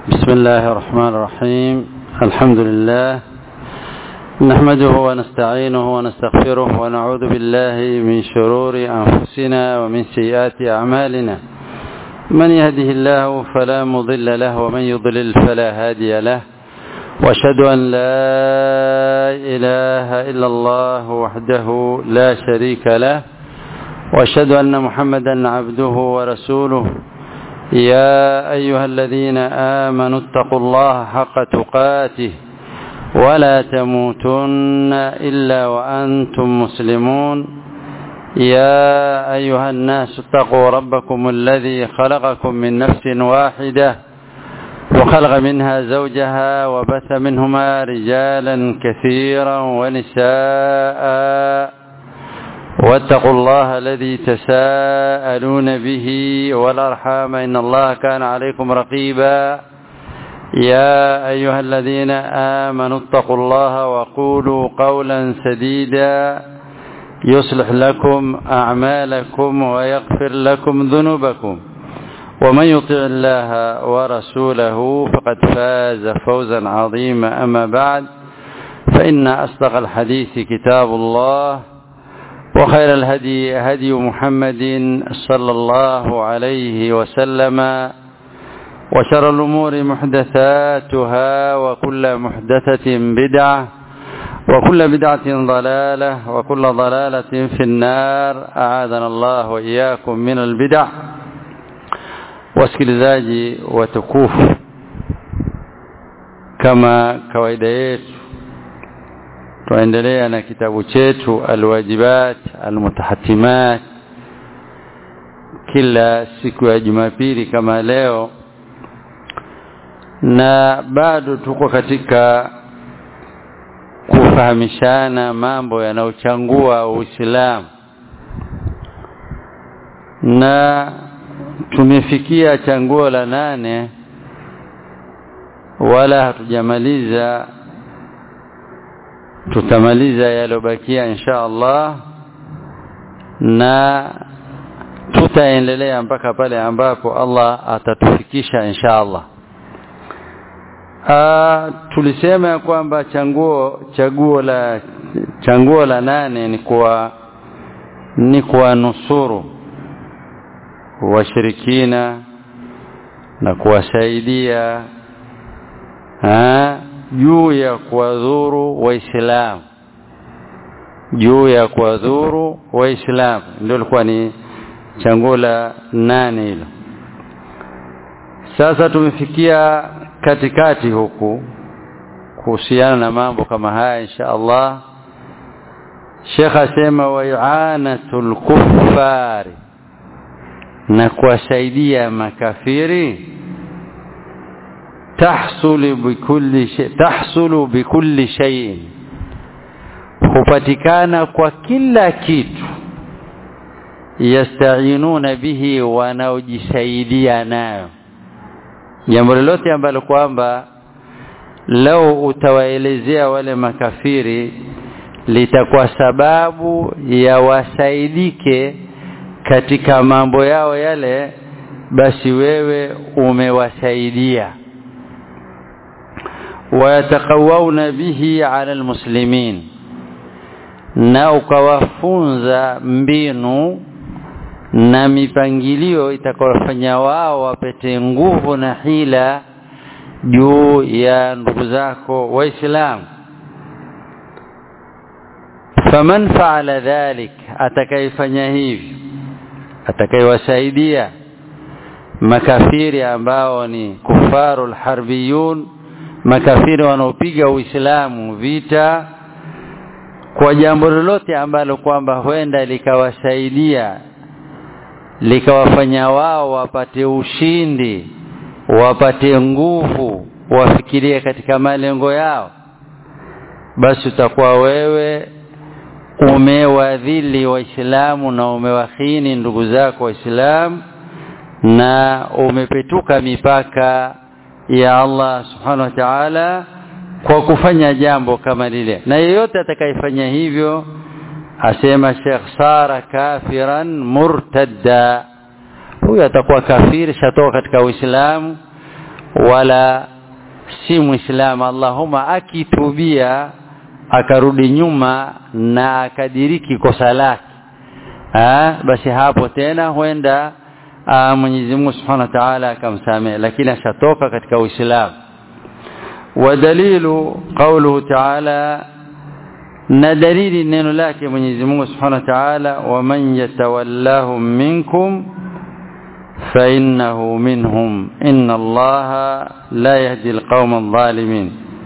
بسم الله الرحمن الرحيم الحمد لله نحمده ونستعينه ونستغفره ونعوذ بالله من شرور أنفسنا ومن سيئات أعمالنا من يهده الله فلا مضل له ومن يضلل فلا هادي له واشهد أن لا إله إلا الله وحده لا شريك له واشهد أن محمدا عبده ورسوله يا أيها الذين آمنوا اتقوا الله حق تقاته ولا تموتن إلا وأنتم مسلمون يا أيها الناس اتقوا ربكم الذي خلقكم من نفس واحدة وخلق منها زوجها وبث منهما رجالا كثيرا ونساء واتقوا الله الذي تساءلون به والأرحام إن الله كان عليكم رقيبا يا أيها الذين آمنوا اتقوا الله وقولوا قولا سديدا يصلح لكم أعمالكم ويغفر لكم ذنوبكم ومن يطع الله ورسوله فقد فاز فوزا عظيما أما بعد فإن أصدق الحديث كتاب الله وخير الهدي هدي محمد صلى الله عليه وسلم وشر الأمور محدثاتها وكل محدثة بدعة وكل بدعة ضلالة وكل ضلالة في النار أعاذنا الله وإياكم من البدع wasikilizaji watukufu kama kawaida yetu tuendelea na kitabu chetu alwajibat almutahatimat kila siku ya Jumapili kama leo na bado tuko katika kufahamishana mambo yanayochangua Uislamu na tumefikia changuo la nane wala hatujamaliza tutamaliza yalobakia insha Allah na tutaendelea mpaka pale ambapo Allah atatufikisha insha Allah Aa, tulisema ya kwamba changuo chaguo la changuo la nane ni kwa ni kwa nusuru washirikina na kuwasaidia juu ya kuwadhuru waislamu juu ya kuwadhuru waislamu ndio ilikuwa ni changuo la nane hilo sasa tumefikia katikati huku kuhusiana na mambo kama haya insha Allah Sheikh asema wa i'anatul kuffari na kuwasaidia makafiri tahsulu bikulli shay tahsulu bikulli shay'in hupatikana kwa kila kitu yastainuna bihi wanaojisaidia nayo jambo lolote ambalo kwamba lau utawaelezea wale makafiri litakuwa sababu ya wasaidike katika mambo yao yale basi wewe umewasaidia wayatakawawna bihi ala almuslimin na ukawafunza mbinu na mipangilio itakayofanya wao wapete nguvu na hila juu ya ndugu zako waislamu faman faala dhalik atakayefanya hivi atakayewasaidia makafiri ambao ni kufarul harbiyun makafiri wanaopiga uislamu vita kwa jambo lolote ambalo kwamba huenda likawasaidia likawafanya wao wapate ushindi wapate nguvu wafikirie katika malengo yao basi utakuwa wewe umewadhili waislamu na umewahini ndugu zako waislamu na umepetuka mipaka ya Allah subhanahu wa ta'ala kwa kufanya jambo kama lile na yeyote atakayefanya hivyo asema Sheikh sara kafiran murtadda huyu atakuwa kafiri shatoka katika Uislamu wala si muislamu allahumma akitubia akarudi nyuma na akadiriki kosa lake basi hapo tena huenda Mwenyezi Mungu Subhanahu wa Ta'ala akamsamehe lakini ashatoka katika Uislamu ودليل قوله تعالى na dalili neno lake Mwenyezi Mungu Subhanahu wa Ta'ala waman yatawallahum minkum fa innahu minhum inna Allaha la yahdi alqawma adh-dhalimin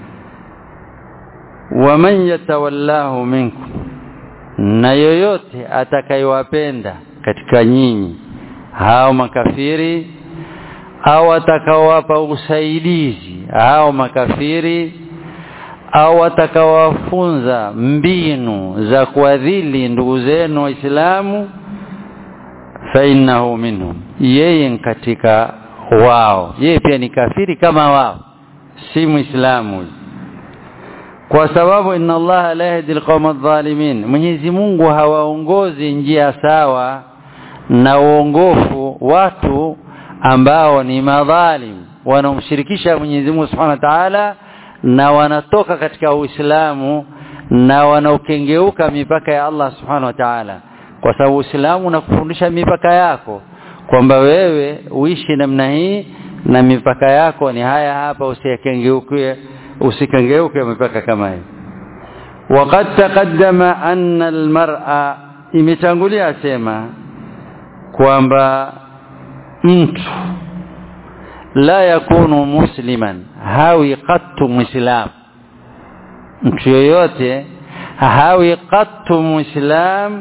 waman yatawallahu minkum na yoyote atakayewapenda katika nyinyi hao makafiri au atakawapa usaidizi hao makafiri au atakawafunza mbinu za kuadhili ndugu zenu waislamu fa innahu minhum yeye katika wao yeye pia ni kafiri kama wao si muislamu kwa sababu inna allaha la yahdi alqawma adh-dhalimin Mwenyezi Mungu hawaongozi njia sawa na uongofu watu ambao ni madhalim wanaomshirikisha Mwenyezi Mungu Subhanahu wa Ta'ala na wanatoka katika Uislamu na wanaokengeuka mipaka ya Allah Subhanahu wa Ta'ala kwa sababu Uislamu unakufundisha mipaka yako kwamba wewe uishi namna hii na mipaka yako ni haya hapa usikengeuke usikengeuke mipaka kama hii وقد تقدم أن المرأة imetangulia sema kwamba mtu la yakunu musliman hawi qattu muslim mtu yoyote hawi qattu muslim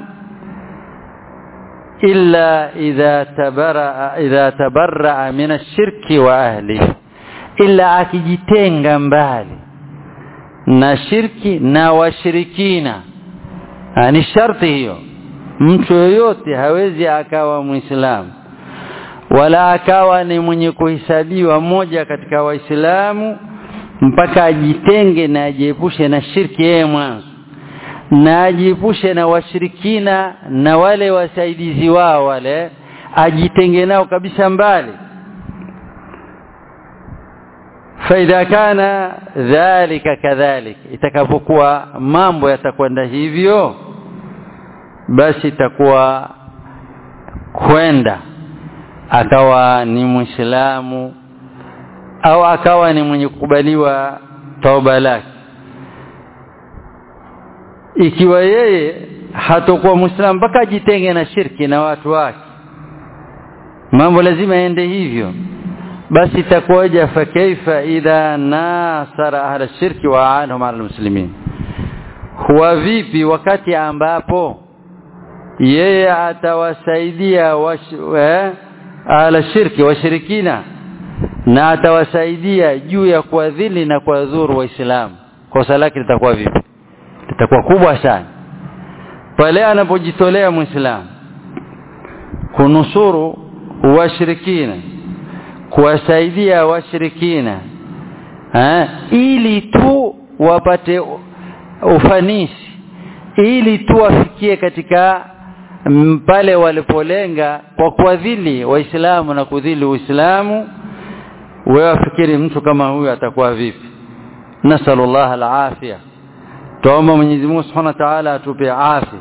illa idha tabara idha tabarra min ash-shirki wa ahlihi illa akijitenga mbali na shirki na washirikina ni sharti hiyo mtu yoyote hawezi akawa muislamu wala akawa ni mwenye kuhesabiwa mmoja katika waislamu mpaka ajitenge na ajiepushe na shirki yeye mwanzo na ajiepushe na washirikina na wale wasaidizi wao wale ajitenge nao kabisa mbali faidha kana dhalika kadhalik itakapokuwa mambo yatakwenda hivyo basi itakuwa kwenda akawa ni muislamu au akawa ni mwenye kukubaliwa tauba lake ikiwa yeye hatakuwa muislamu mpaka ajitenge na shirki na watu wake mambo lazima yaende hivyo basi itakuwaje fa kaifa idha nasara ahla shirki wa anhum ala muslimin huwa vipi wakati ambapo yeye atawasaidia eh, ala shirki washirikina na atawasaidia juu ya kuadhili na kuwadhuru waislamu kosa lake litakuwa vipi litakuwa kubwa sana pale anapojitolea muislamu kunusuru washirikina kuwasaidia washirikina eh, ili tu wapate ufanisi ili tu wafikie katika pale walipolenga kwa kuadhili waislamu na kudhili uislamu wewe wafikiri mtu kama huyu atakuwa vipi nasallallahu alafia tuomba Mwenyezi Mungu Subhanahu wa Ta'ala atupe afya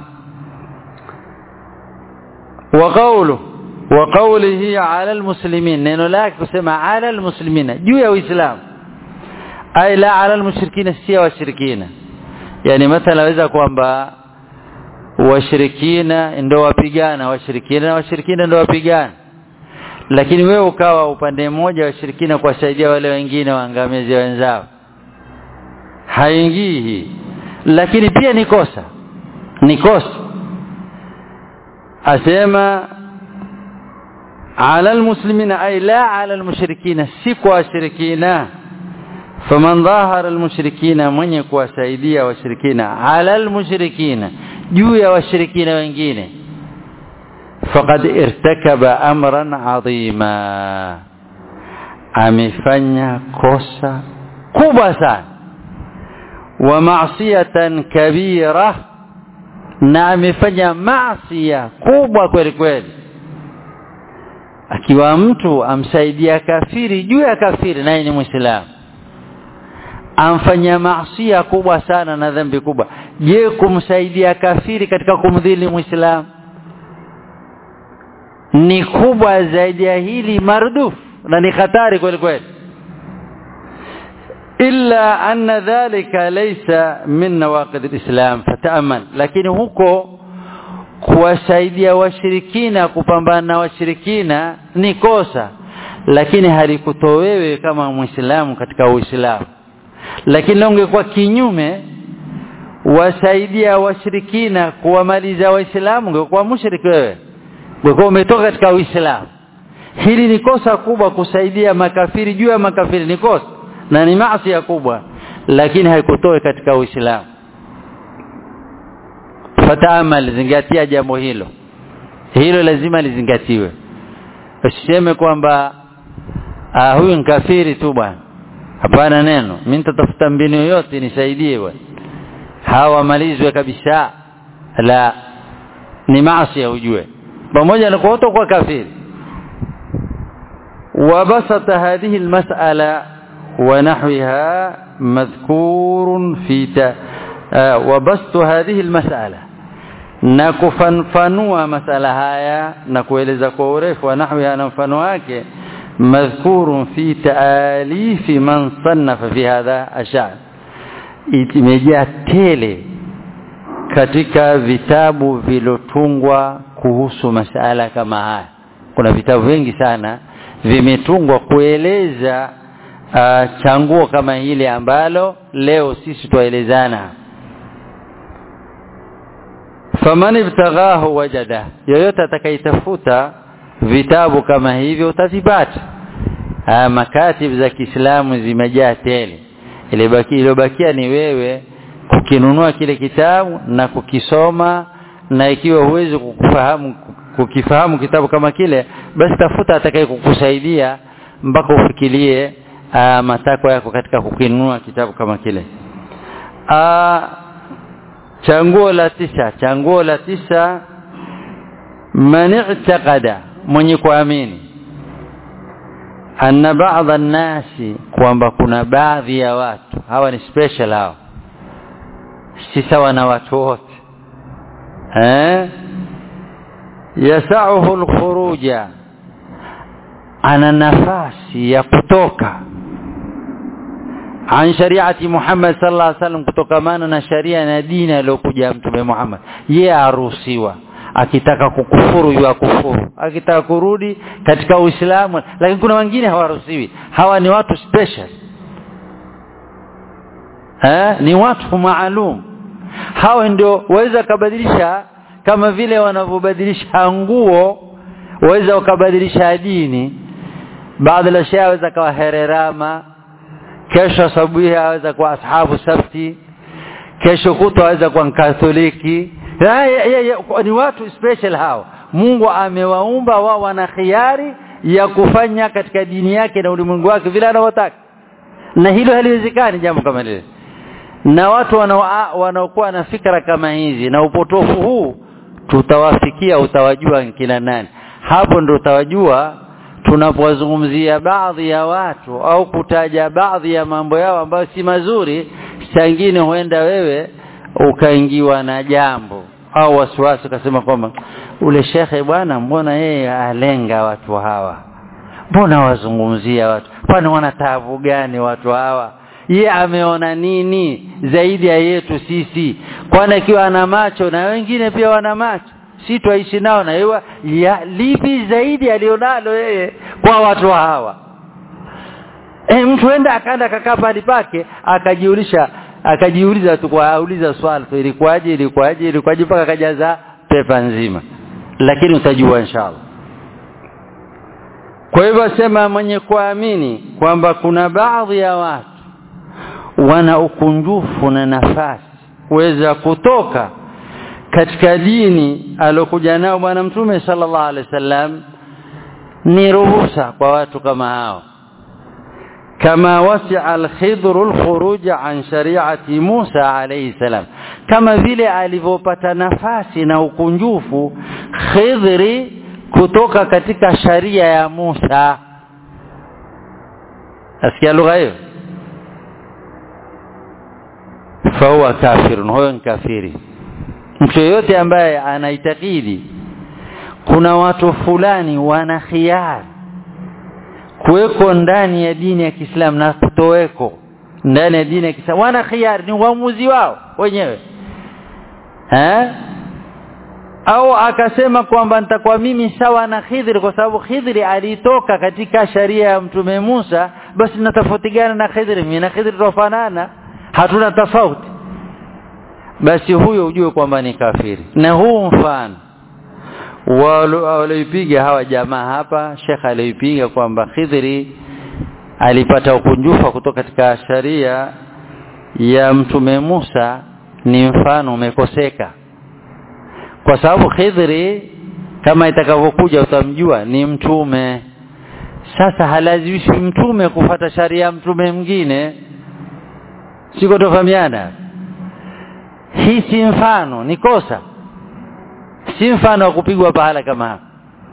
wa qawlu wa qawlihi ala almuslimin neno lake kusema ala almuslimina juu ya uislamu ay la ala almushrikina si washirikina yani mathala waweza kwamba washirikina ndio wapigana washirikina na washirikina ndio wapigana lakini wewe ukawa upande mmoja washirikina kuwasaidia wale wengine waangamizi wenzao haingii hii lakini pia ni kosa ni kosa asema ala almuslimina ay la ala almushrikina si kwa washirikina faman dhahara almushrikina mwenye kuwasaidia washirikina ala almushrikina juu ya washirikina wengine faqad irtakaba amran adhima amefanya kosa kubwa sana wa ma'siyatan kabira na amefanya maasiya kubwa kweli kweli akiwa mtu amsaidia kafiri juu ya kafiri naye ni muislamu amfanya maasiya kubwa sana na dhambi kubwa je kumsaidia kafiri katika kumdhili muislamu ni kubwa zaidi ya hili mardufu na ni hatari kweli kweli illa anna dhalika laysa min nawaqid alislam fataamal lakini huko kuwasaidia washirikina kupambana na washirikina ni kosa lakini halikutoa wewe kama muislamu katika uislamu lakini ungekuwa kinyume wasaidia washirikina kuwamaliza waislamu ungekuwa mushriki wewe ungekuwa umetoka katika uislamu hili ni kosa kubwa kusaidia makafiri juu ya makafiri ni kosa na ni maasi kubwa lakini haikutoe katika uislamu fataamal zingatia jambo hilo hilo lazima lizingatiwe usiseme kwamba ah huyu ni kafiri tu bwana hapana neno mimi nitatafuta mbinu yoyote nisaidie bwana hawamalizwe kabisa la ni maasi ujue pamoja na kuoto kwa kafiri وبسط هذه المسألة ونحوها مذكور في ت... وبسط هذه المسألة نكفنفنوا مسألة هايا نكوeleza kwa urefu wa nahwiha na mfano wake madhkurun fi taalif man sannafa fi hadha ashar imejaa tele katika vitabu vilotungwa kuhusu masala kama haya kuna vitabu vingi sana vimetungwa kueleza uh, changuo kama hili ambalo leo sisi twaelezana faman ibtaghahu wajada yoyote atakayetafuta vitabu kama hivyo utazipata uh, makatib za Kiislamu zimejaa tele ile baki iliyobakia ni wewe kukinunua kile kitabu na kukisoma na ikiwa huwezi kukufahamu kukifahamu kitabu kama kile basi tafuta atakaye kukusaidia mpaka ufikirie matakwa yako katika kukinunua kitabu kama kile Aa, changuo la tisa changuo la tisa man i'taqada mwenye kuamini anna ba'dha nasi kwamba kuna baadhi ya watu hawa ni special hao si sawa na watu wote eh yasahu alkhuruja ana nafasi ya kutoka an shariati Muhammad sallallahu alaihi wasallam kutokamana na sharia na dini aliyokuja mtume Muhammad yeye aruhusiwa akitaka kukufuru yu kufuru akitaka kurudi katika Uislamu lakini kuna wengine hawaruhusiwi hawa ni watu special eh ni watu maalum hawa ndio waweza kubadilisha kama vile wanavyobadilisha nguo waweza wakabadilisha dini baadhi ya shia waweza kawa hererama kesho asubuhi aweza kuwa ashabu sabti kesho kutwa aweza kuwa katoliki ni watu special hao Mungu amewaumba wao wana khiari ya kufanya katika dini yake na ulimwengu wake vile anavyotaka na hilo haliwezekani jambo kama lile na watu wanaokuwa na fikra kama hizi na upotofu huu tutawafikia utawajua kina nani hapo ndo utawajua tunapowazungumzia baadhi ya watu au kutaja baadhi ya mambo yao ambayo si mazuri sangine huenda wewe ukaingiwa na jambo au wasiwasi ukasema kwamba ule shekhe bwana mbona yeye alenga watu hawa mbona wazungumzia watu kwani wana taabu gani watu hawa ye ameona nini zaidi ya yetu sisi kwani akiwa ana macho na wengine pia wana macho si twaishi nao na yeye ya lipi zaidi alionalo yeye kwa watu hawa e, mtu enda akaenda akakaa pale pake akajiulisha akajiuliza tu kwa auliza swali tu ilikuwaje ilikuwaje ilikuwaje mpaka akajaza pepa nzima lakini utajua inshallah kwa hivyo sema mwenye kuamini kwamba kuna baadhi ya watu wana ukunjufu na nafasi kuweza kutoka katika dini alokuja nao bwana mtume sallallahu alaihi wasallam ni ruhusa kwa watu kama hao kama wasi'a al-khidr al-khuruj an shari'ati Musa alayhi salam kama vile alivyopata nafasi na ukunjufu Khidri kutoka katika sharia ya Musa asikia lugha hiyo fahuwa kafirun huyo ni kafiri mtu yeyote ambaye anaitakidi kuna watu fulani wana khiari kuweko ndani ya dini ya Kiislamu na kutoweko ndani ya dini ya Kiislamu wana khiari ni uamuzi wao wenyewe eh au akasema kwamba nitakuwa mimi sawa na Khidri kwa sababu Khidri alitoka katika sharia ya mtume Musa basi natofautiana na Khidri mimi na Khidri tofanana hatuna tofauti basi huyo ujue kwamba ni kafiri na huu mfano walioipiga hawa jamaa hapa Sheikh aliipiga kwamba Khidri alipata ukunjufa kutoka katika sharia ya mtume Musa ni mfano umekoseka kwa sababu Khidri kama itakavyokuja utamjua ni mtume sasa halazimishi mtume kufata sharia ya mtume mwingine siko tofahamiana hii si mfano ni kosa si mfano wa kupigwa pahala kama hapa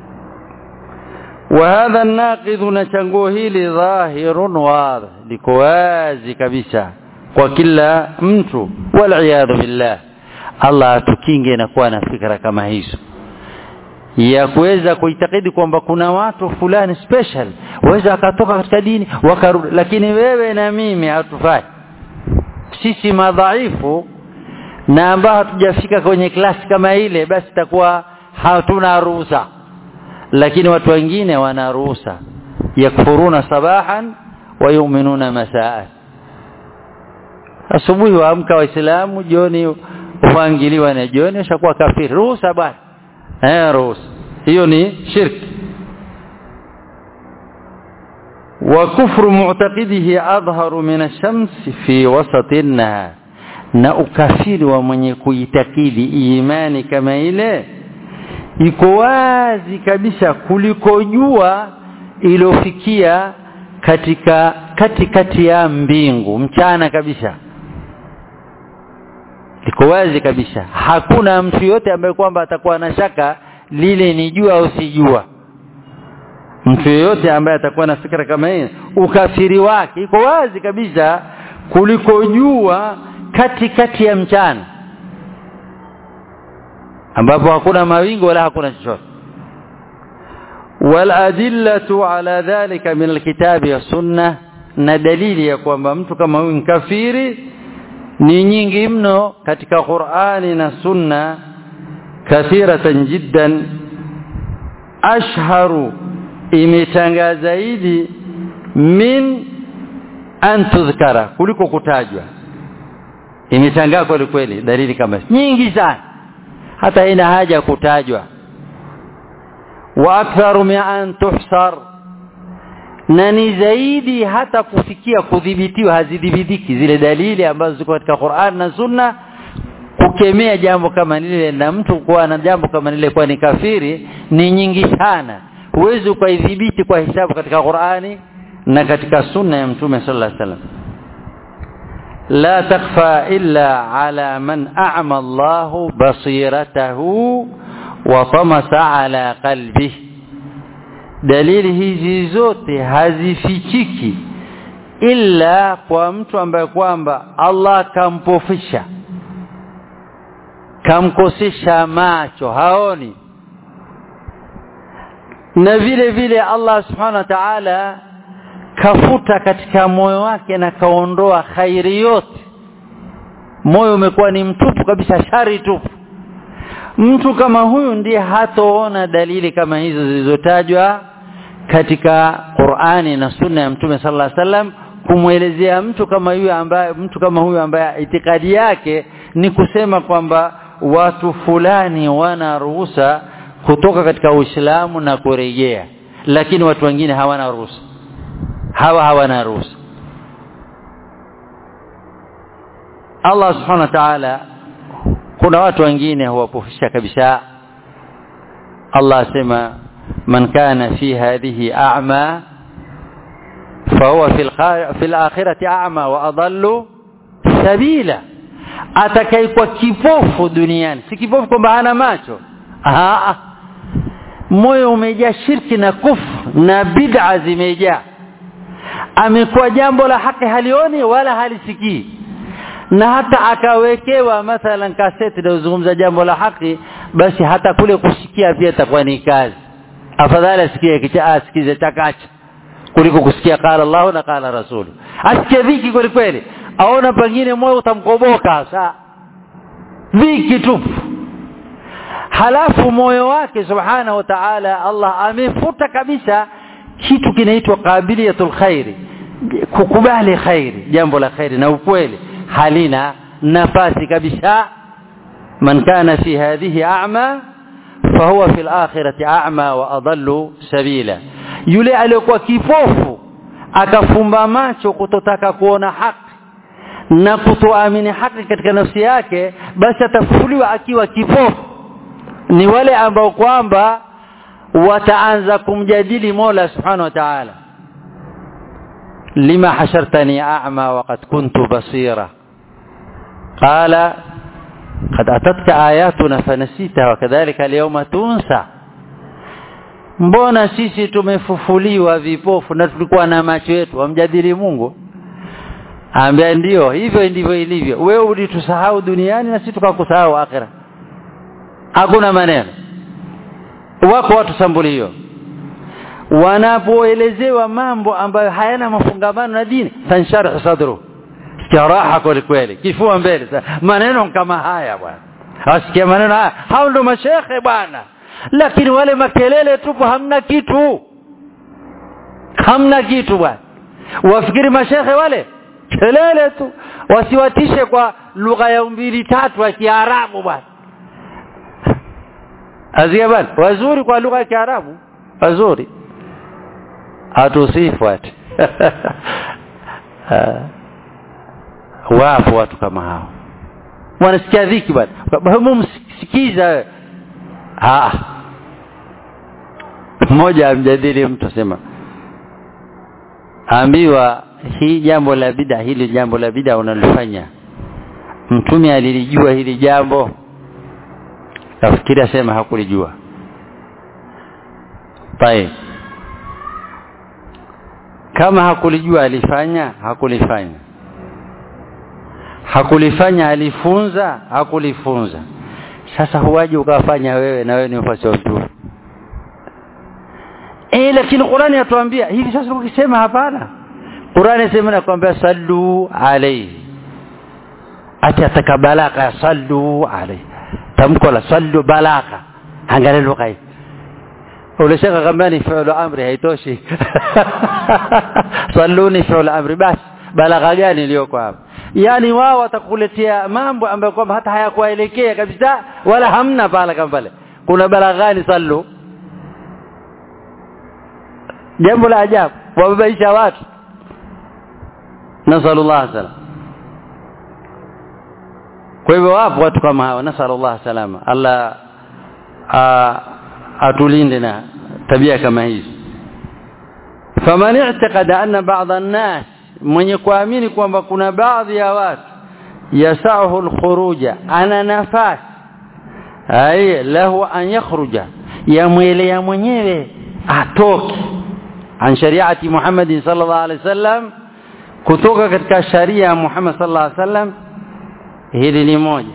وهذا الناقض نشanguo hili dhahirun wadh liko wazi kabisa kwa kila mtu wal billah Allah atukinge na kuwa na fikra kama hizo ya kuweza kuitakidi kwamba kuna watu fulani special waweza akatoka katika dini wakarudi lakini wewe na mimi hatufai sisi madhaifu na ambao hatujafika kwenye klasi kama ile basi takuwa hatuna ruhusa lakini watu wengine wana ruhusa yakfuruna sabahan wa yu'minuna masaa asubuhi waamka waislamu jioni uangiliwa na jioni ushakuwa kafiri ruhusa bwana eh ruhusa hiyo ni shirki وكفر معتقده أظهر من الشمس في وسط النهار na ukafiri wa mwenye kuitakidi imani kama ile iko wazi kabisa kuliko jua iliyofikia katika katikati ya mbingu mchana kabisa liko wazi kabisa hakuna mtu yote ambaye kwamba atakuwa na shaka lile ni jua au si jua mtu yeyote ambaye atakuwa na fikra kama hii ukafiri wake iko wazi kabisa kuliko jua katikati ya mchana ambapo hakuna mawingu wala hakuna chochote waladillatu ala dhalika min alkitabi wa sunna na dalili ya kwamba mtu kama huyu ni kafiri ni nyingi mno katika Qur'ani na sunna kathiratan jiddan ashharu imetangaa zaidi min an tudhkara kuliko kutajwa imetangaa kweli kweli dalili kama nyingi sana hata ina haja kutajwa wa aktharu min an tuhsar na ni zaidi hata kufikia kudhibitiwa hazidhibitiki zile dalili ambazo ziko katika Qur'an na Sunna kukemea jambo kama lile na mtu kuwa na jambo kama lile kwa ni kafiri ni nyingi sana huwezi ukaidhibiti kwa hisabu katika Qur'ani na katika sunna ya Mtume sallallahu alaihi wasallam la takfa illa ala man a'ma Allahu basiratahu wa tamasa ala qalbihi dalili hizi zote hazifichiki ila kwa mtu ambaye kwamba Allah kampofisha kamkosesha macho haoni na vile vile Allah subhanahu wa ta'ala kafuta katika moyo wake na kaondoa khairi yote moyo umekuwa ni mtupu kabisa shari tupu mtu kama huyu ndiye hatoona dalili kama hizo zilizotajwa katika Qur'ani na Sunna ya Mtume sallallahu alaihi wasallam kumwelezea mtu kama huyu ambaye mtu kama huyu ambaye itikadi yake ni kusema kwamba watu fulani wana ruhusa kutoka katika Uislamu na kurejea lakini watu wengine hawana ruhusa hawa hawana ruhusa Allah subhanahu wa ta'ala kuna watu wengine huwapofisha kabisa Allah asema man kana fi hadhihi a'ma fahuwa fi al-akhirati a'ma wa adallu sabila atakaikuwa kipofu duniani si kipofu kwamba hana macho Aha. moyo umejaa shirki na kufru na bid'a zimejaa amekuwa jambo la haki halioni wala halisikii na hata akawekewa mathalan kaseti inayozungumza jambo la haki basi hata kule kusikia pia itakuwa ni kazi afadhali asikie kicha asikize chakacha kuliko kusikia qala Allah na qala Rasul asikie dhiki kweli kweli aona pengine moyo utamkoboka saa dhiki tupu halafu moyo wake subhanahu wa ta'ala Allah amefuta kabisa kitu kinaitwa qabiliyatul khairi kukubali khairi jambo la khairi na ukweli halina nafasi kabisa man kana fi hadhihi a'ma fahuwa fil akhirati a'ma wa adallu sabila yule aliyokuwa kipofu akafumba macho kutotaka kuona haki na kutoamini haki katika nafsi yake basi atafufuliwa akiwa kipofu ni wale ambao kwamba wataanza kumjadili Mola Subhanahu wa Ta'ala lima hashartani a'ma wa qad kuntu basira qala قد أتتك آياتنا فنسيتها وكذلك اليوم تنسى mbona sisi tumefufuliwa vipofu na tulikuwa na macho yetu wamjadili Mungu ambia ndio hivyo ndivyo ilivyo wewe ulitusahau duniani na sisi tukakusahau akhira hakuna maneno wako watu sambulio wanapoelezewa mambo ambayo hayana mafungamano na dini tansharhu sadru raha kweli kweli kifua mbele maneno kama haya bwana asikia maneno haya hao ndo mashekhe bwana lakini wale makelele tupo hamna kitu hamna kitu bwana wafikiri mashekhe wale kelele tu wasiwatishe kwa lugha ya mbili tatu ya Kiarabu bwana Azia bwana wazuri kwa lugha ya Kiarabu wazuri atusifu ati wapo watu kama hao wanasikia dhiki bwana hebu msikiza ah mmoja amjadili mtu asema ambiwa hii jambo la bida hili jambo la bida unalifanya mtume alilijua hili jambo nafikiri asema hakulijua طيب kama hakulijua alifanya hakulifanya hakulifanya alifunza hakulifunza sasa huwaje ukafanya wewe na wewe ni mfasi wa mtume eh lakini Qur'ani yatuambia hivi sasa ukisema hapana Qur'ani inasema nakwambia sallu alayhi ati atakabalaka sallu alayhi tamko la sallu balaka angalia lugha hii ulishaka kama ni fi'lu amri haitoshi salluni fi'lu amri basi balagha gani iliyoko hapa yani wao watakuletea mambo ambayo kwamba hata hayakuelekea kabisa wala hamna pala kama pale kuna balaghani sallu jambo la ajabu wababaisha watu nasallallahu salam kwa hivyo wapo watu kama hawa nasallallahu salama Allah atulinde na tabia kama hizi faman i'taqada anna ba'd an-nas mwenye kuamini kwamba kuna baadhi ya watu yasahu al-khuruja ana nafasi ay lahu an yakhruja yamwelea mwenyewe atoke an shariati Muhammad sallallahu alaihi wasallam kutoka katika sharia ya Muhammad sallallahu alaihi wasallam hili ni moja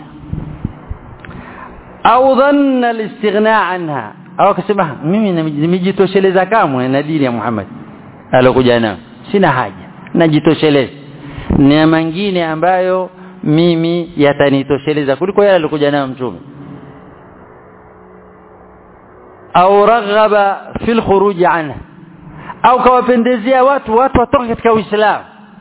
au dhanna al-istighna anha au akasema mimi nimejitosheleza kamwe na dini ya Muhammad alokuja nayo sina haja najitosheleza na mengine ambayo mimi yatanitosheleza kuliko yale alikuja nayo mtume au raghaba fil khuruj anha au kawapendezea watu watu watoke katika uislamu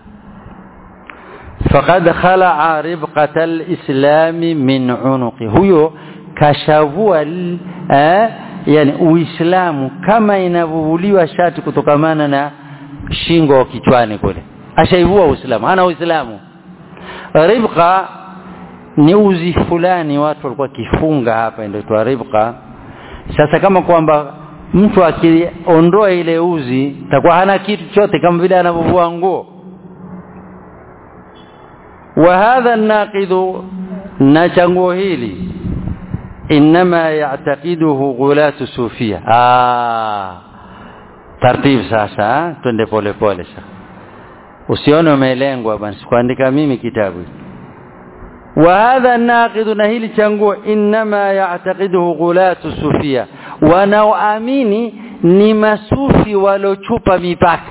faqad khala'a ribqata al-islam min unuqi huyo kashavua eh, yani uislamu kama inavuvuliwa shati kutokamana na shingo kichwani kule ashaivua uislamu hana uislamu ribqa ni uzi fulani watu walikuwa kifunga hapa ndio ribqa sasa kama kwamba mtu akiondoa ile uzi takuwa hana kitu chote kama vile anavovua nguo wa hadha naqidhu na changuo hili inma ya'taqiduhu ghulatu sufia ah taratibu sasa twende pole pole sasa usione umelengwa basi kuandika mimi kitabu wa hadha naqidu na hili changuo inma ya'taqiduhu ghulatu sufia wanaoamini ni masufi walochupa mipaka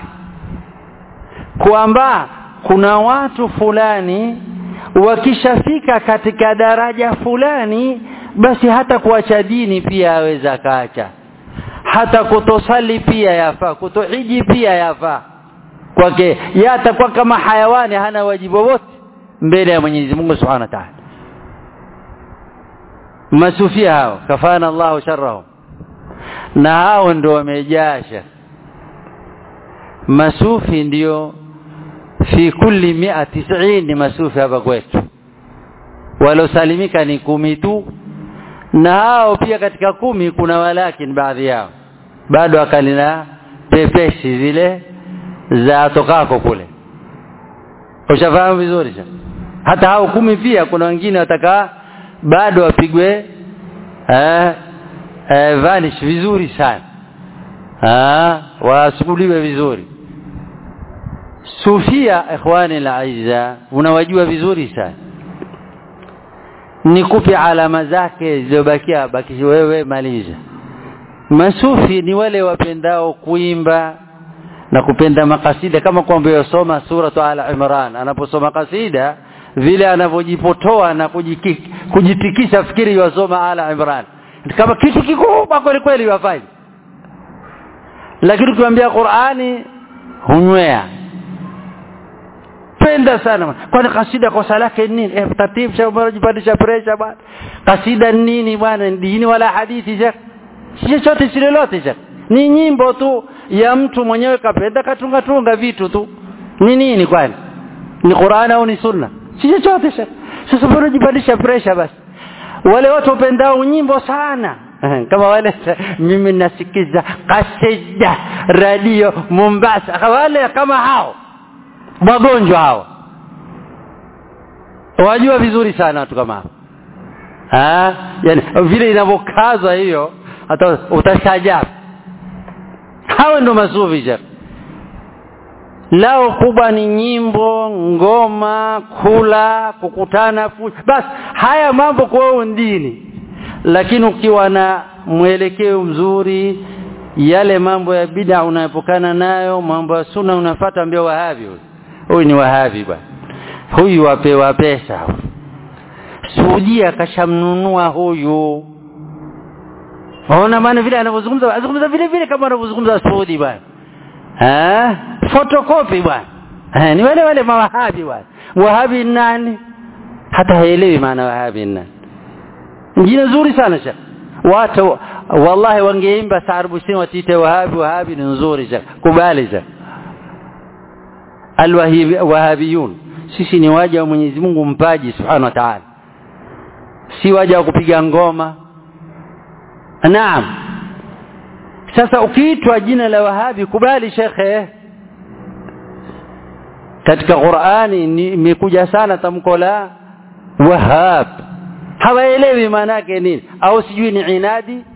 kwamba kuna watu fulani wakishafika katika daraja fulani basi hata kuacha dini pia aweza kaacha hata kutosali pia yafaa kutohiji pia yafaa kwake yeye atakuwa kama hayawani hana wajibu wote mbele ya Mwenyezi Mungu Subhanahu wa Ta'ala masufia hao kafana Allahu sharrahum na hao ndio wamejasha masufi ndio fi kulli mia tisini masufi hapa kwetu walosalimika ni kumi tu na hao pia katika kumi kuna walakin baadhi yao bado akalina pepeshi zile za tokako kule ushafahamu vizuri hata hao kumi pia kuna wengine wataka bado wapigwe eh, eh, vanish vizuri sana ah wasukuliwe vizuri sufia ikhwani alaiza unawajua vizuri sana nikupe alama zake zilizobakia baki wewe maliza masufi ni wale wapendao kuimba na kupenda makasida kama kwamba yosoma suratu ala imran anaposoma kasida vile anavyojipotoa na kujiki, kujitikisha fikiri yosoma ala imran kama kitu kikubwa kweli kweli wafanye lakini ukimwambia Qur'ani hunywea penda sana kwani kasida kosa lake nini eh taratibu cha unajipandisha pressure bwana kasida nini bwana dini wala hadithi je si chochote si lolote je ni nyimbo tu ya mtu mwenyewe kapenda katunga tunga vitu tu ni nini kwani ni Qur'an au ni sunna si chochote je sasa bora jipandisha pressure basi wale watu wapendao nyimbo sana kama wale mimi nasikiza kasida radio Mombasa wale kama hao wagonjwa hao wajua vizuri sana watu kama hao ah yani vile inavyokazwa hiyo hata utashajabu hao ndo masufi je lao kubwa ni nyimbo ngoma kula kukutana basi haya mambo kwa dini lakini ukiwa na mwelekeo mzuri yale mambo ya bid'a unayopokana nayo mambo ya sunna unafuata ambia wahabi huyu huyu ni wahabi bwana huyu wapewa pesa Saudia kashamnunua huyu Waona maana vile anavyozungumza azungumza vile vile kama anavyozungumza Saudi bwana eh photocopy bwana eh ni wale wale mawahabi bwana wahabi nani hata haelewi maana wahabi nani jina zuri sana sha watu wallahi wangeimba saarbushini watiite wahabi wahabi ni nzuri sha kubali sha alwahabiyun sisi ni waja wa Mwenyezi Mungu mpaji subhanahu wa ta'ala si waja wa kupiga ngoma naam sasa ukiitwa jina la wahabi kubali shekhe katika Qur'ani imekuja sana tamko la wahab hawaelewi maana yake nini au sijui ni inadi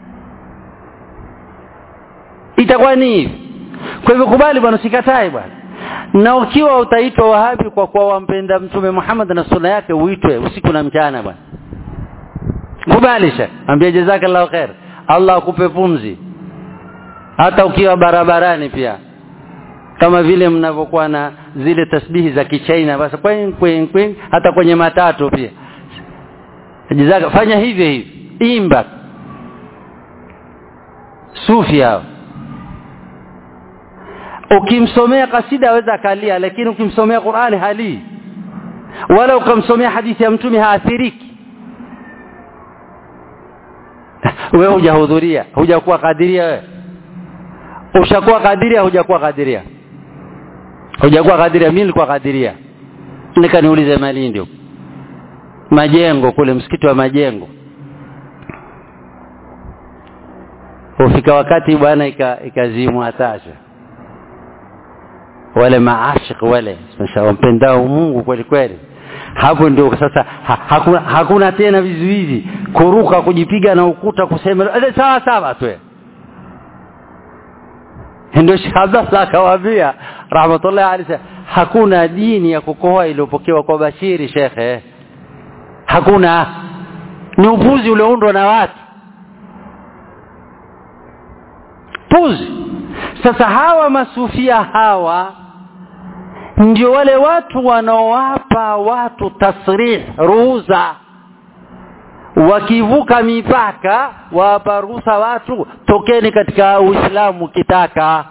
itakuwa ni hivi kwa hivyo kubali bwana sikatae bwana na ukiwa utaitwa wahabi kwa kuwa wampenda mtume Muhammad na sunna yake uitwe usiku na mchana bwana kubalisha ambia jazakallahu khair Allah akupe pumzi hata ukiwa barabarani pia kama vile mnavyokuwa na zile tasbihi za kichaina basi kwen kwen kwen hata kwenye matatu pia jazaka fanya hivyo hivi imba sufi hao ukimsomea kasida aweza akalia lakini ukimsomea Qur'ani halii wala ukamsomea hadithi ya mtume haathiriki wewe hujahudhuria hujakuwa kadiria wewe ushakuwa kadiria hujakuwa kadiria hujakuwa kadiria mimi nilikuwa kadiria nikaniulize malindi majengo kule msikiti wa majengo ufika wakati bwana ikazimwa ika tasha wale maashik wale wampendao Mungu kweli kweli hapo ndio sasa ha, hakuna, hakuna tena vizuizi kuruka kujipiga na ukuta kusema sawa sawa tu ndio Sheikh Abdallah akawaambia rahmatullahi alayhi hakuna dini ya kukohoa iliyopokewa kwa Bashiri shekhe hakuna ni upuzi ulioundwa na watu puzi sasa hawa masufia hawa ndio wale watu wanaowapa watu tasrih ruhusa wakivuka mipaka wapa ruhusa watu tokeni katika uislamu kitaka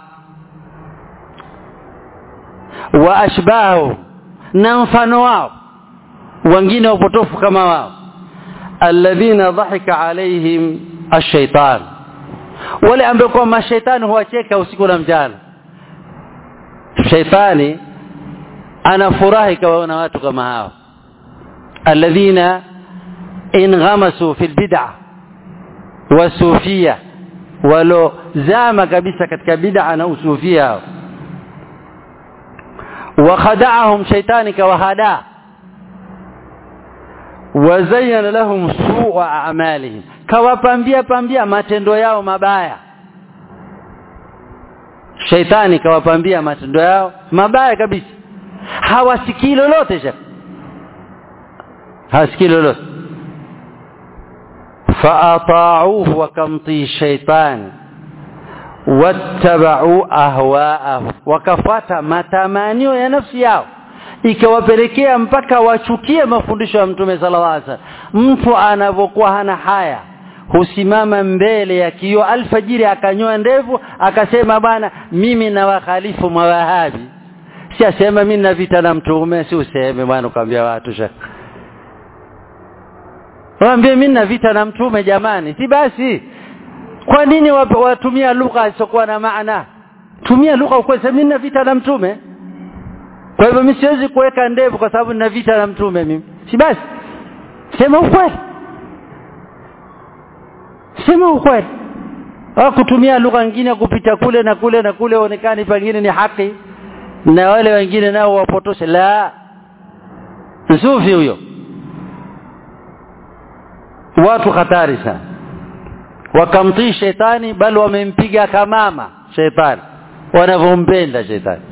wa ashbahu na mfano wao wengine wapotofu kama wao alladhina dhahika alaihim ash-shaytan wale ambao kwa mashaitani huwacheka usiku na mchana shaitani anafurahi kawaona watu kama hao alladhina inghamasu fil bid'a wasufia walo zama kabisa katika bid'a na usufia وخدعهم شيطان كوهدا وزين لهم سوء أعمالهم kawapambia pambia matendo yao mabaya shaitani kawapambia matendo yao mabaya kabisa hawasikii lolote shaka hawasikii lolote faata'uhu wakamtii shaitani wattabau ahwaahu wakafata matamanio ya nafsi yao ikawapelekea mpaka wachukie mafundisho ya mtume sallallahu alaihi wasallam mtu anavyokuwa hana haya husimama mbele ya kioo alfajiri akanyoa ndevu akasema bwana mimi na wakhalifu mawahabi si asema mimi na vita na mtume si useme bwana ukaambia watu shaka waambie mimi na vita na mtume jamani si basi kwa nini watumia lugha isiyokuwa na maana tumia lugha ukweli mimi na vita na mtume kwa hivyo mimi siwezi kuweka ndevu kwa sababu nina vita na mtume mimi si basi sema ukweli sema ukweli au kutumia lugha nyingine kupita kule na kule na kule onekani pengine ni haki na wale wengine nao wapotoshe la sufi huyo watu hatari sana wakamtii shetani bali wamempiga kamama shetani wanavyompenda shetani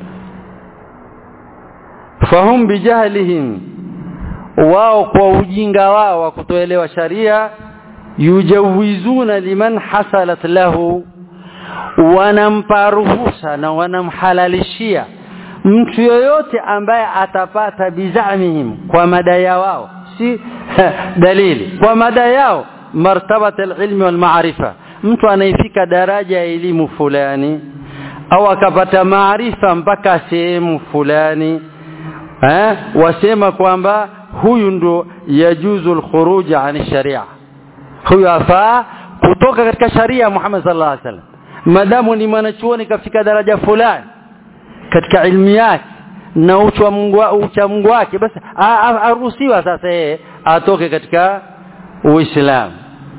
fahum bijahlihim wao kwa ujinga wao wa kutoelewa sharia yujawizuna liman hasalat lahu wanampa ruhusa na wanamhalalishia mtu yoyote ambaye atapata bizamihim kwa madai wao si dalili kwa madai yao martabat alilmi wal maarifa mtu anaifika daraja ya elimu fulani au akapata maarifa mpaka sehemu fulani eh wasema kwamba huyu ndo yajuzu alkhuruj an sharia huyu afaa kutoka katika sharia Muhammad sallallahu alaihi wasallam madamu ni mwanachuoni kafika daraja fulani katika ilmu yake na ucha Mungu ucha Mungu wake basi aruhusiwa sasa yeye atoke katika uislamu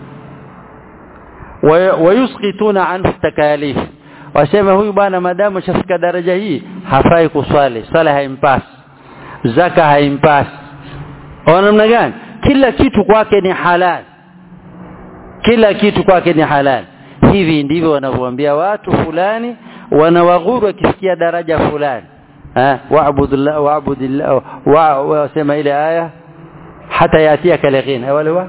wayusqituna anhu takalif wasema huyu bwana madamu shafika daraja hii hafai kuswali sala haimpasi zaka haimpasi au namna gani kila kitu kwake ni halal kila kitu kwake ni halal hivi ndivyo wanavyoambia watu fulani wanawaghuru wakisikia daraja fulani eh wa'budillah wa'budillah wa wasema ile aya hata yatiaka yaqin wale wa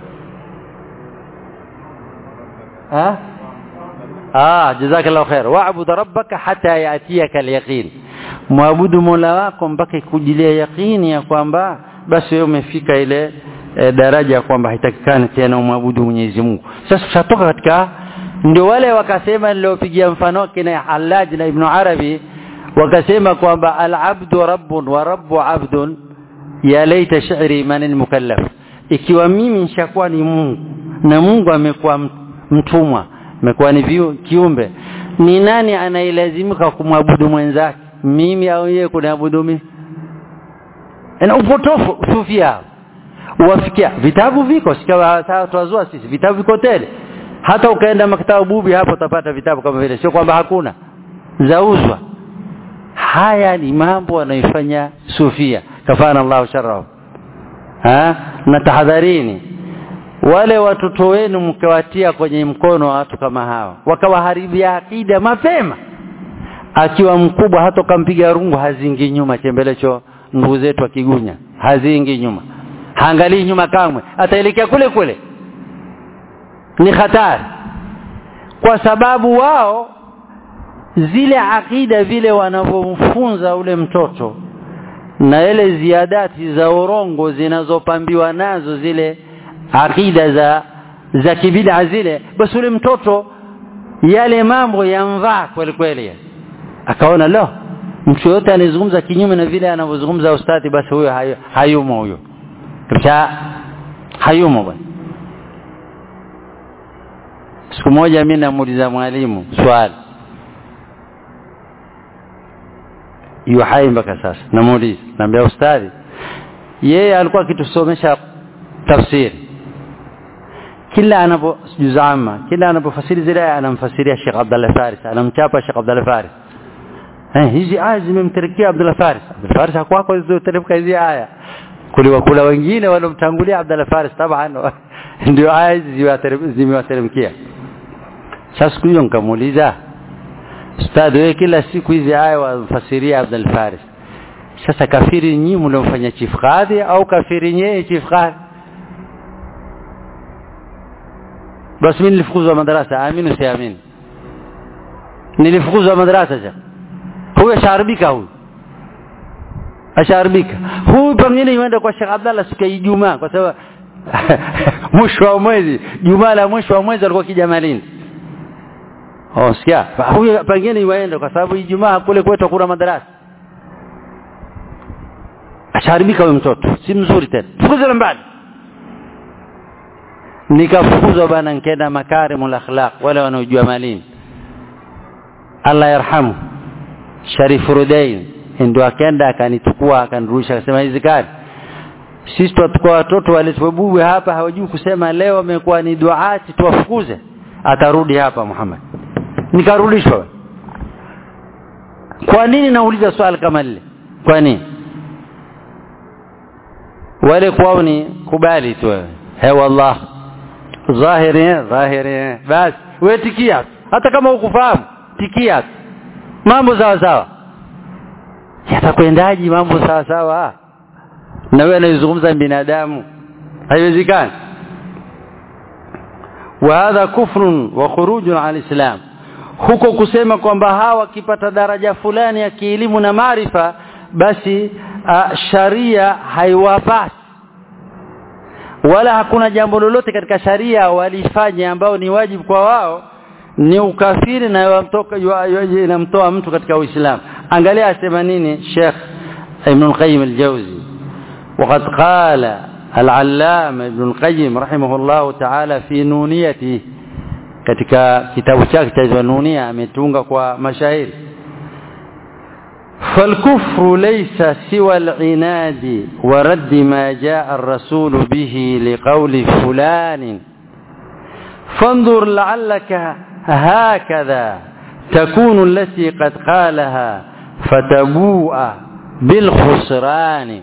ha ah jazakallahu khair wa'bud rabbaka hatta yatiyaka al-yaqin muabudu mola wako mpaka kujilia yaqini ya kwamba basi wewe umefika ile e, daraja ya kwamba haitakikani tena umwabudu Mwenyezi Mungu sasa tutatoka katika ndio wale wakasema niliopigia mfano kina Hallaj na Ibn Arabi wakasema kwamba al-abdu rabbun wa rabbu abdun ya laita shi'ri man al-mukallaf ikiwa mimi nishakuwa ni Mungu na Mungu amekuwa mtumwa amekuwa ni kiumbe ni nani anailazimika kumwabudu mwenzake mimi au yeye kuniabudu mimi na upotofu sufia wafikia vitabu viko sikawa tuwazua sisi vitabu viko tele hata ukaenda maktaba bubi hapo utapata vitabu kama vile sio kwamba hakuna zauzwa haya ni mambo anayofanya sufia kafana Allah sharra ha? na tahadharini wale watoto wenu mkawatia kwenye mkono wa watu kama hawa wakawaharibia akida mapema akiwa mkubwa hata kampiga rungu hazingi nyuma chembelecho ndugu zetu akigunya hazingi nyuma haangalii nyuma kamwe ataelekea kule kule ni hatari kwa sababu wao zile akida vile wanavyomfunza ule mtoto na ile ziadati za urongo zinazopambiwa nazo zile akida za za kibida zile basi ule mtoto yale mambo yamvaa kweli kweli akaona lo mtu yote anazungumza kinyume na vile anavyozungumza ustadi basi huyo hayu, hayumo huyo kabisa hayumo bwana siku moja mimi namuuliza mwalimu swali yu hai mpaka sasa namuuliza naambia ustadi yeye alikuwa akitusomesha tafsiri kila anapo juzama kila anapofasiri zile aya anamfasiria Sheikh Abdullah Faris anamchapa Sheikh Abdullah Faris eh hizi aya zimemterikia Abdullah Faris Abdullah Faris hakwako zilizoteremka hizi aya kuliwa kula wengine walomtangulia Abdullah Faris taban ndio aya hizi zimewateremkia sasa siku hiyo nikamuuliza Ustadhi wewe kila siku hizi aya wamfasiria Abdul Faris. Sasa kafiri nyinyi mliomfanya chief kadhi au kafiri nyewe chief kadhi? Basi mimi nilifukuzwa madarasa, amini siamini. Nilifukuzwa madarasa sasa. Huyo asharibika huyu. Asharibika. Huyu pengine yuenda kwa Sheikh Abdallah siku ya Ijumaa kwa sababu mwisho wa mwezi, Jumaa la mwisho wa mwezi alikuwa kijamalini. Oh, sikia. Huyu pengine iwaende kwa sababu Ijumaa kule kwetu kuna madarasa. Asharibika huyo mtoto, si mzuri tena. Fukuza mbali. Nikafukuzwa bana nikaenda makarimul akhlaq wale wanaojua malini. Allah yarhamu. Sharif Rudain ndio akaenda akanichukua akanirudisha akasema hizi kadi sisi tutakuwa watoto walitobubwe hapa hawajui kusema leo amekuwa ni duati tuwafukuze atarudi hapa Muhammad nikarudishwa kwa nini nauliza swali kama lile kwa nini wale kwao ni kubali tu wewe he wallah dhahiri dhahiri basi wewe tikia hata kama hukufahamu tikia mambo sawa sawa yatakwendaji mambo sawa sawa na wewe anayezungumza binadamu haiwezekani وهذا كفر وخروج عن الإسلام huko kusema kwamba hawa wakipata daraja fulani ya kielimu na maarifa basi uh, sharia haiwapasi wala hakuna jambo lolote katika sharia walifanya ambao ni wajibu kwa wao ni ukafiri na yamtoka inamtoa mtu katika Uislamu angalia asema nini Sheikh Ibn al-Qayyim al-Jawzi وقد قال العلامة ابن القيم رحمه الله تعالى في نونيته katika kitabu chake cha Nunia ametunga kwa mashairi فالكفر ليس سوى العناد ورد ما جاء الرسول به لقول فلان فانظر لعلك هكذا تكون التي قد قالها فتبوء بالخسران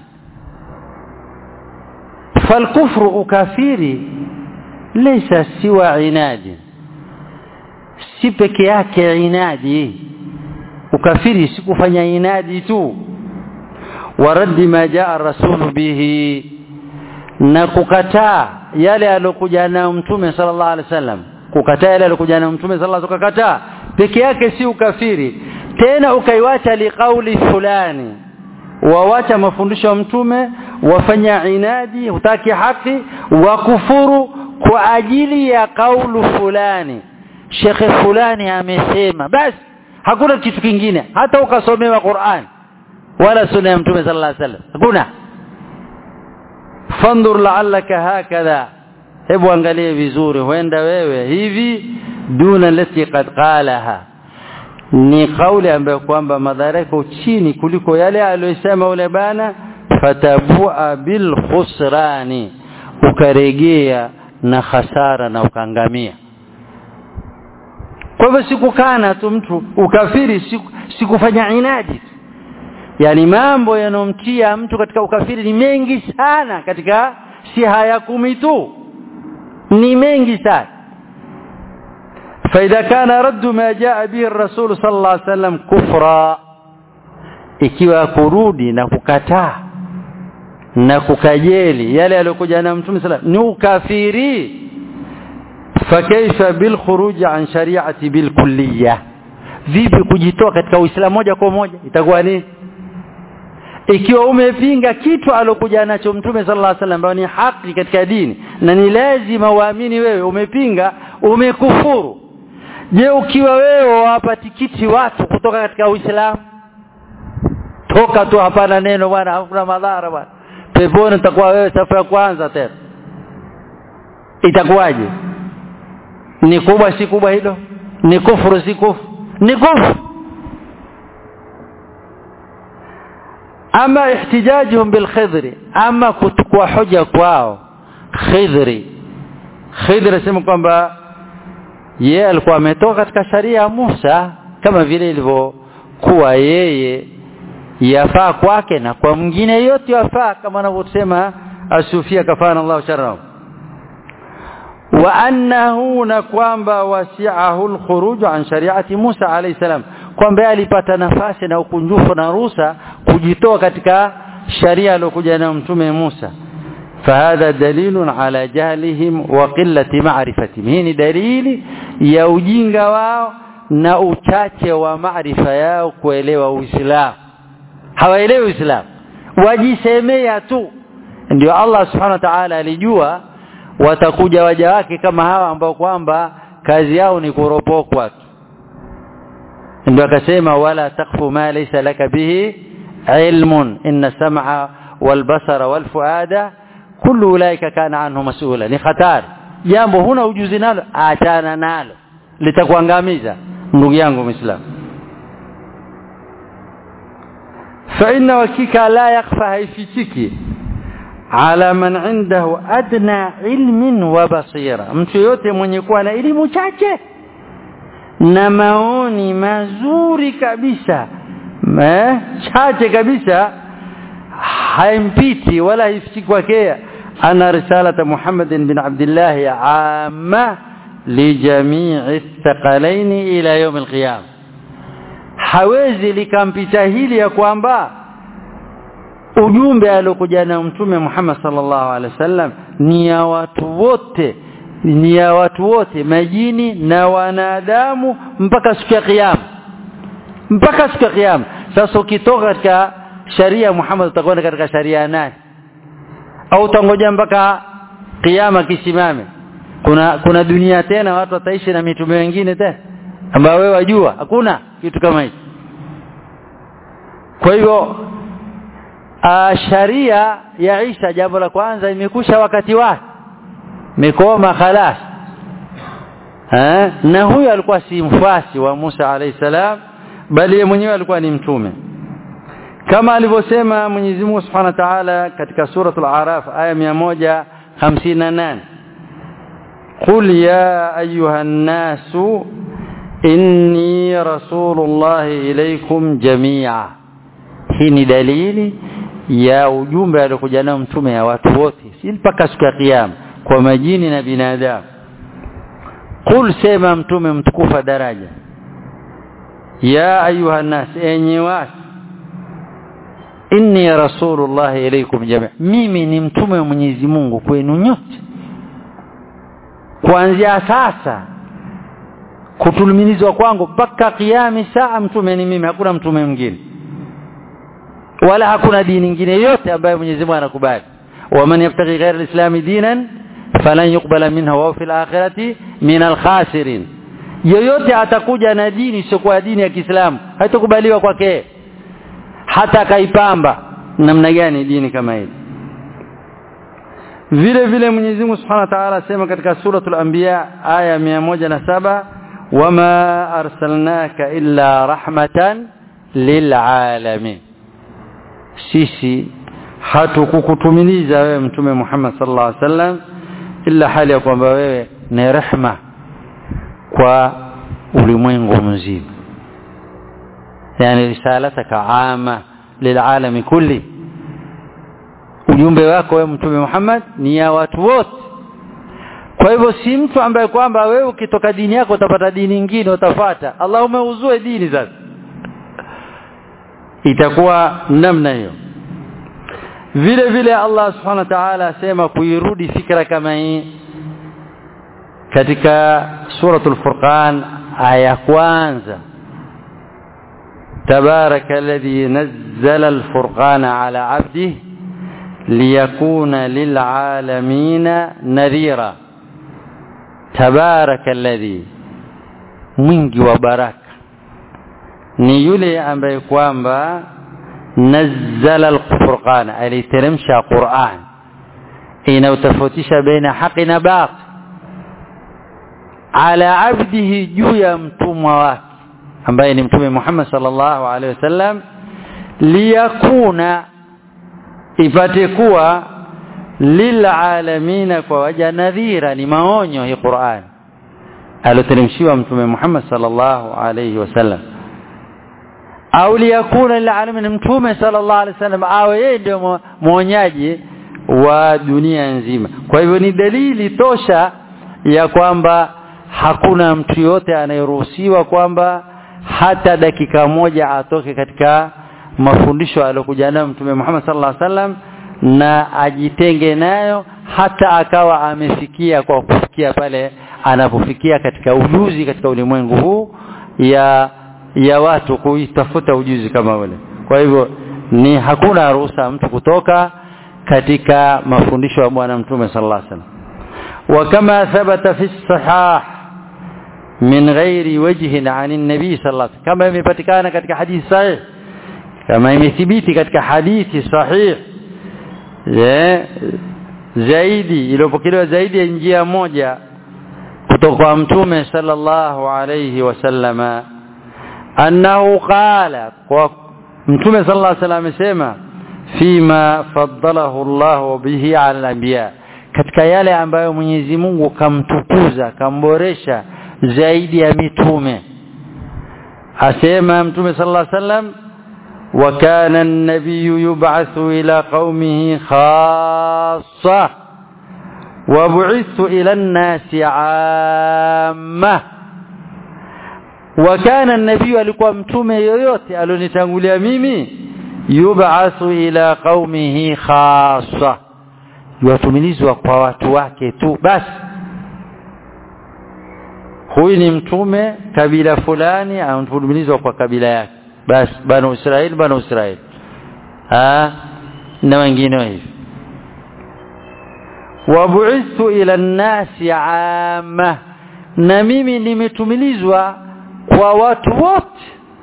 فالكفر أكافيري ليس سوى عناد si peke yake inadi ukafiri si kufanya inadi tu waraddi ma jaa rasulu bihi na kukataa yale aliyokuja nayo mtume sallallahu alaihi wasallam kukataa yale aliyokuja nayo mtume sallallahu alaihi wasallam kukataa peke yake si ukafiri tena ukaiwacha liqauli fulani wawacha mafundisho ya mtume wafanya inadi hutaki haki wa kufuru kwa ajili ya kaulu fulani shekhe fulani amesema basi hakuna kitu kingine hata ukasomewa Qur'an wala sunna ya mtume sallallahu alaihi wasallam hakuna fandur la'allaka hakadha hebu angalie vizuri huenda wewe hivi duna lati qad qalaha ni kauli ambayo kwamba madhara yako chini kuliko yale aliyosema ule bana fatabua bil khusrani ukaregea na hasara na ukangamia kwa hivyo sikukana tu mtu ukafiri sikufanya inadi yani mambo yanomtia mtu katika ukafiri ni mengi sana katika si haya kumi tu ni mengi sana فإذا كان رد ما جاء به الرسول صلى الله عليه وسلم كفرا ikiwa kurudi na kukataa na kukajeli yale aliyokuja na mtume sallam ni ukafiri fakaifa bil khuruj an shari'ati bil kulliyah vipi kujitoa katika uislamu moja kwa moja itakuwa nini ikiwa umepinga kitu alokuja nacho mtume sallallahu alaihi wasallam ambayo ni haki katika dini na ni lazima uamini wewe umepinga umekufuru je ukiwa wewe wapa tikiti watu kutoka katika uislamu toka tu hapana neno bwana hakuna madhara bwana peponi utakuwa wewe safu ya kwanza tena itakuwaje ni kubwa si kubwa hilo ni kufuru si kufuru ni kufuru ama ihtijajuhum bilkhidri ama kutukua hoja kwao khidri khidri asema kwamba yeye alikuwa ametoka katika sharia ya Musa kama vile ilivyokuwa yeye yafaa kwake na kwa mwingine yote yafaa kama anavyosema asufia kafana Allah sharra wa annahu na kwamba wasi'ahu alkhuruj an shari'ati Musa alayhi salam kwamba alipata nafasi na ukunjufu na ruhusa kujitoa katika sharia aliyokuja na mtume Musa فهذا دليل على جهلهم وقلة معرفتهم hii ni dalili ya ujinga wao na uchache wa maarifa yao kuelewa Uislamu hawaelewi Uislamu wajisemea tu ndio Allah subhanahu wa ta'ala alijua watakuja waja wake kama hawa ambao kwamba kazi yao ni kuropokwa tu ndio akasema wala takfu ma laysa laka bihi ilmun inna sam'a wal basara wal fuada kullu ulaika kana anhu mas'ula ni hatari jambo huna ujuzi nalo achana nalo litakuangamiza ndugu yangu muislamu fa inna wakika la yakhfa haifichiki ala man indahu adna ilmin wa basira mtu yote mwenye kuwa na elimu chache na maoni mazuri kabisa eh, chache kabisa haimpiti wala haifichiki kwake ana risalata Muhammad bin Abdullah amma lijamii thaqalaini ila yawm alqiyam hawezi likampita hili ya kwamba ujumbe aliokuja na mtume Muhammad sallallahu alaihi wasallam ni ya watu wote ni ya watu wote majini na wanadamu mpaka siku ya kiyama mpaka siku ya kiyama sasa ukitoka katika sharia Muhammad utakwenda katika sharia nani au utangoja mpaka kiyama kisimame kuna kuna dunia tena watu wataishi na mitume wengine tena ambao wewe wajua hakuna kitu kama hicho kwa hivyo sharia ya Isa jambo la kwanza imekusha wakati wake mikoma khalas eh na huyo alikuwa si mfasi wa Musa alayhi salam bali yeye mwenyewe alikuwa ni mtume kama alivyosema Mwenyezi Mungu Subhanahu wa Ta'ala katika suratul Araf aya 158 قل يا أيها الناس إني رسول الله إليكم جميعا hii ni dalili ya ujumbe aliokuja nao mtume ya watu wote si mpaka siku ya kiyama kwa majini na binadamu qul sema mtume mtukufa daraja ya ayuha nas enyi watu inni rasulullah ilaykum jami' mimi ni mtume wa Mwenyezi Mungu kwenu nyote kuanzia sasa kutulumilizwa kwangu mpaka kiyami saa mtume ni mimi hakuna mtume mwingine wala hakuna dini nyingine yote ambayo Mwenyezi Mungu anakubali waman yabtaghi ghayra al-islam dinan falan yuqbala minha wa fil akhirati min al-khasirin yoyote atakuja na dini isiyokuwa dini ya Kiislamu haitakubaliwa kwake hata kaipamba namna gani dini kama hili vile vile Mwenyezi Mungu Subhanahu wa Ta'ala asema katika suratul Anbiya aya 107 wama arsalnaka illa rahmatan lilalamin sisi hatukukutumiliza wewe mtume Muhammad sallallahu alaihi wasallam illa hali ya kwamba wewe ni rehma kwa ulimwengu mzima yani risalataka ama lil'alami kulli ujumbe wako wewe mtume Muhammad ni ya watu wote kwa hivyo si mtu ambaye kwamba wewe ukitoka dini yako utapata dini nyingine utafata Allah umeuzue dini sasa itakuwa namna hiyo vile vile Allah subhanahu wa ta'ala asema kuirudi fikra kama hii katika suratul furqan aya kwanza تبارك الذي نزل الفرقان على عبده ليكون للعالمين نذيرا تبارك الذي mwingi wa baraka ni yule ambaye kwamba nazzala alfurqan aliteremsha Qur'an inayotofautisha baina haki na batil ala abdihi juu ya mtumwa wake ambaye ni mtume Muhammad sallallahu alaihi wasallam liyakuna ipate kuwa lilalamina kwa waja nadhira ni maonyo hii Qur'an aloteremshiwa mtume Muhammad sallallahu alaihi wasallam au liyakuna lilalamin mtume sallallahu alaihi wasallam awe yeye ndio mwonyaji wa dunia nzima kwa hivyo ni dalili tosha ya kwamba hakuna mtu yote anayeruhusiwa kwamba hata dakika moja atoke katika mafundisho aliyokuja nayo mtume Muhammad sallallahu alaihi wasallam na ajitenge nayo hata akawa amefikia kwa kufikia pale anapofikia katika ujuzi katika ulimwengu huu ya ya watu kuitafuta ujuzi kama ule kwa hivyo ni hakuna ruhusa mtu kutoka katika mafundisho ya bwana mtume sallallahu alaihi wasallam وكما ثبت في الصحاح من غير وجه عن النبي صلى الله عليه وسلم كما imepatikana katika hadithi sahih kama imethibiti katika hadithi sahih zaidi iliyopokelewa zaidi ya njia moja kutoka kwa mtume sallallahu alayhi wasallama annahu qala kwa mtume sallallahu alayhi wasallam amesema fima faddalahu Allah bihi ala al-anbiya katika yale ambayo Mwenyezi Mungu kamtukuza kamboresha zaidi ya mitume asema mtume sallallahu alaihi wasallam wa kana an-nabiy yub'athu ila qaumihi khassa wa bu'ithu ila an-nasi 'amma wa kana an-nabiy alikuwa mtume yoyote alionitangulia mimi yub'athu ila qaumihi khassa yatumilizwa kwa watu wake tu basi huyu ni mtume kabila fulani anatumilizwa kwa kabila yake basi bana Israeli bana Israeli ah na wengine hivi wabu'ithu ila an-nasi 'amma na mimi nimetumilizwa kwa watu wote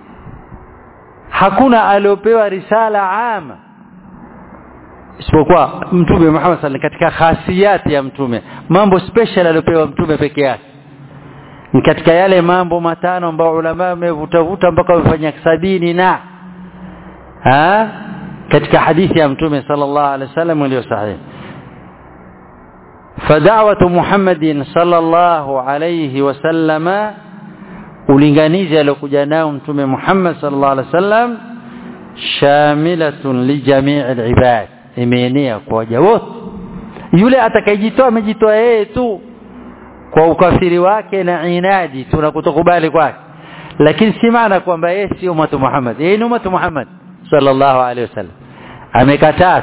hakuna aliopewa risala ama isipokuwa mtume Muhammad sallallahu katika khasiyati ya mtume mambo special aliopewa mtume peke yake ni katika yale mambo matano ambayo ulama wamevutavuta mpaka wamefanya sabini na ha katika hadithi ya mtume sallallahu alaihi wasallam iliyo sahihi فدعوه محمد صلى الله عليه وسلم ulinganizi aliokuja nao mtume Muhammad sallallahu alaihi wasallam shamilatun li jami' al-ibad imeenea kwa waja wote yule atakayejitoa amejitoa yeye tu kwa ukafiri wake na inadi tunakutokubali kwake lakini si maana kwamba yeye si umatu Muhammad yeye ni umatu Muhammad sallallahu alaihi wasallam amekataa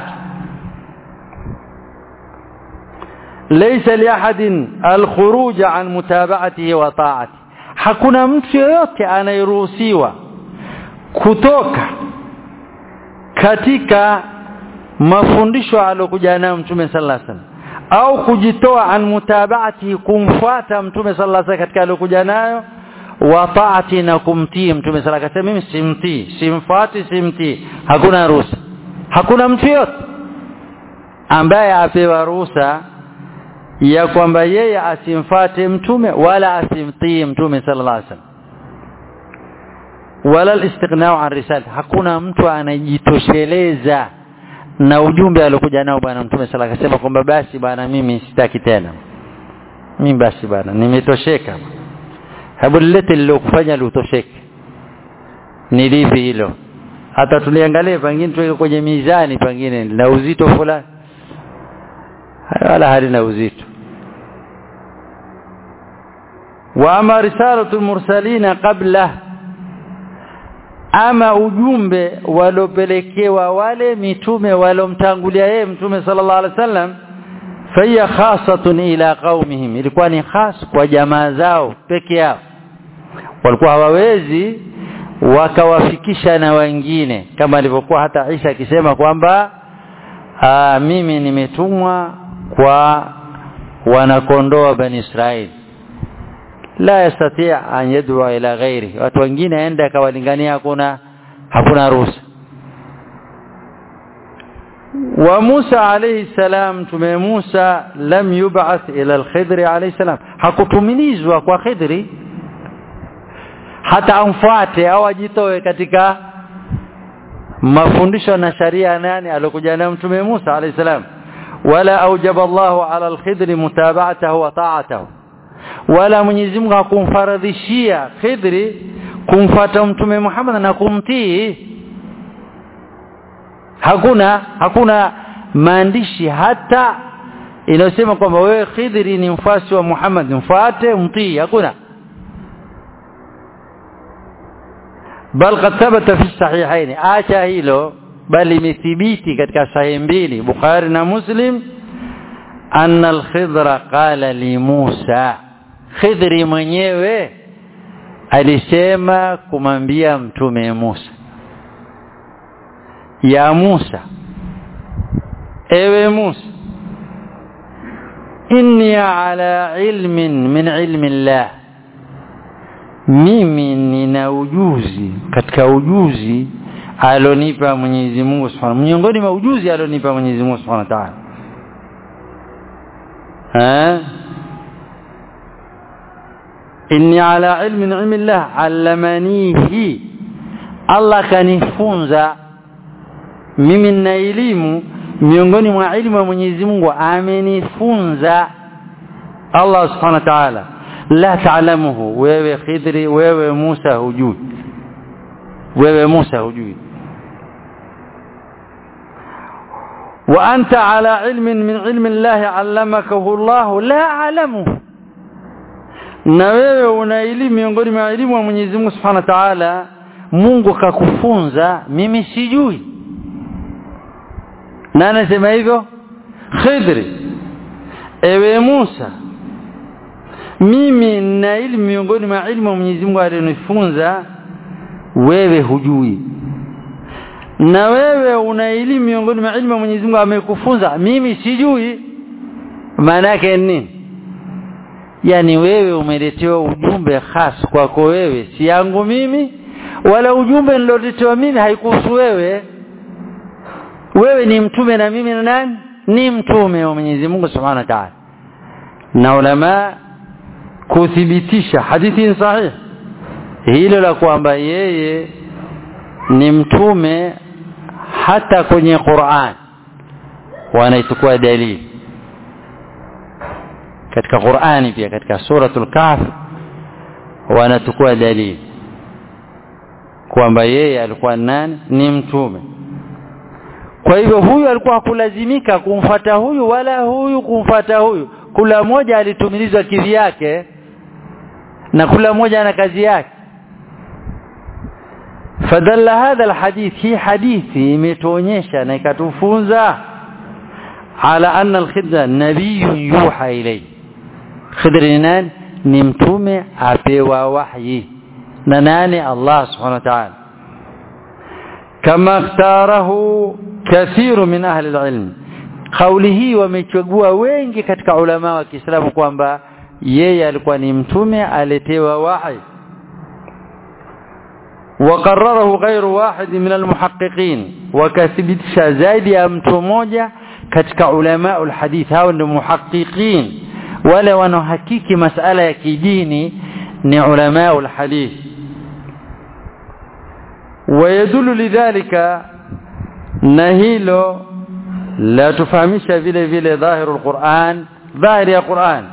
ليس لأحد الخروج عن متابعته وطاعته hakuna mtu yoyote anayeruhusiwa kutoka katika mafundisho aliyokuja nayo mtume sallallahu alaihi wasallam au kujitoa an mutabaati kumfuata mtume sallallahu alaihi wasallam katika aliyokuja nayo wa taati na kumtii mtume sallallahu alaihi wasallam mimi simtii simfuati simtii hakuna ruhusa hakuna mtu yote ambaye apewa ruhusa ya kwamba yeye asimfate mtume wala asimtii mtume sallallahu alaihi wasallam wala al-istighna'u an risalati hakuna mtu anajitosheleza na ujumbe aliokuja nao bwana mtume sala akasema kwamba basi bwana mimi sitaki tena mimi basi bwana nimetosheka hebu lilete lilokufanya liutosheke ni lipi hilo hata tuliangalie pengine tuweke kwenye mizani pengine na uzito fulani wala halina uzito wa ama risalatu mursalina qabla ama ujumbe walopelekewa wale mitume walomtangulia yeye mtume sallallahu alaihi wasallam faya khasatun ila qaumihim ilikuwa ni khas kwa jamaa zao peke yao walikuwa hawawezi wakawafikisha na wengine kama alivyokuwa hata Isa akisema kwamba mimi nimetumwa kwa wanakondoa bani Israeli la yastati an yad'u ila ghairi watu wengine aende akawalingania hakuna hakuna ruhusa wa Musa alayhi salam tume Musa lam yub'ath ila al-Khidr alayhi salam hakutumilizwa kwa Khidri hata amfuate au ajitoe katika mafundisho na sharia nani alokuja nayo mtume Musa alayhi salam wala aujaba Allahu ala al-Khidr mutaba'atahu wa ta'atahu wala Mwenyezi Mungu hakumfaradhishia Khidri kumfata mtume Muhammad na kumtii hakuna hakuna maandishi hata inayosema kwamba wewe Khidri ni mfasi wa Muhammad mfuate mtii hakuna bal qad thabata fi sahihain acha hilo bali imethibiti katika sahihi mbili Bukhari na Muslim anna al-Khidra qala li Musa Khidri mwenyewe alisema kumwambia mtume Musa ya Musa ewe Musa inni ala ilmin min ilmi Allah mimi nina ujuzi katika ujuzi alonipa Mwenyezi Mungu Subhanahu miongoni mwa ujuzi alonipa Mwenyezi Mungu Subhanahu wa Ta'ala eh inni ala ilmin ilmi Allah allamanihi Allah kanifunza mimi nina elimu miongoni mwa elimu ya Mwenyezi Mungu amenifunza Allah Subhanahu wa Ta'ala la taalamuhu wewe Khidri wewe Musa hujui wewe Musa hujui wa anta ala ilmin min ilmi Allah allamakahu Allah la alamuhu na wewe una elimu miongoni mwa elimu ya Mwenyezi Mungu Subhanahu wa Ta'ala Mungu kakufunza mimi sijui na anasema hivyo Khidri ewe Musa mimi na elimu miongoni mwa elimu ya Mwenyezi Mungu aliyonifunza wewe hujui na wewe una elimu miongoni mwa elimu ya Mwenyezi Mungu amekufunza mimi sijui maana yake nini yani wewe umeletewa ujumbe khas kwako wewe si yangu mimi wala ujumbe niloletewa mimi haikuhusu wewe wewe ni mtume na mimi na nani ni mtume wa Mwenyezi Mungu Subhanahu wa Ta'ala na ulama kuthibitisha hadithi sahihi hilo la kwamba yeye ni mtume hata kwenye Qur'an wanaichukua dalili katika Qur'ani pia katika suratul Kahf wanachukua dalili kwamba yeye alikuwa nani ni mtume kwa hivyo huyu alikuwa hakulazimika kumfata huyu wala huyu kumfata huyu kula moja alitumilizwa kivyake na kula moja na kazi yake fadalla hadha alhadith hii hadithi imetuonyesha na ikatufunza ala anna alkhidra nabiyyun yuha ilayhi khidri ni nani ni mtume apewa wahyi na nani Allah subhanahu wa ta'ala kama ikhtarahu kathiru min ahli alilm kauli hii wamechagua wengi katika ulama wa Kiislamu kwamba yeye alikuwa ni mtume aletewa wahi وقرره غير واحد من المحققين وكثبتش زايد ya mtu mmoja katika ulama alhadith hao ndio muhaqqiqin wale wanaohakiki masala ya kidini ni ulama alhadith ويدل لذلك نهيلو لا تفهمش vile vile ظاهر القرآن ظاهر يا قرآن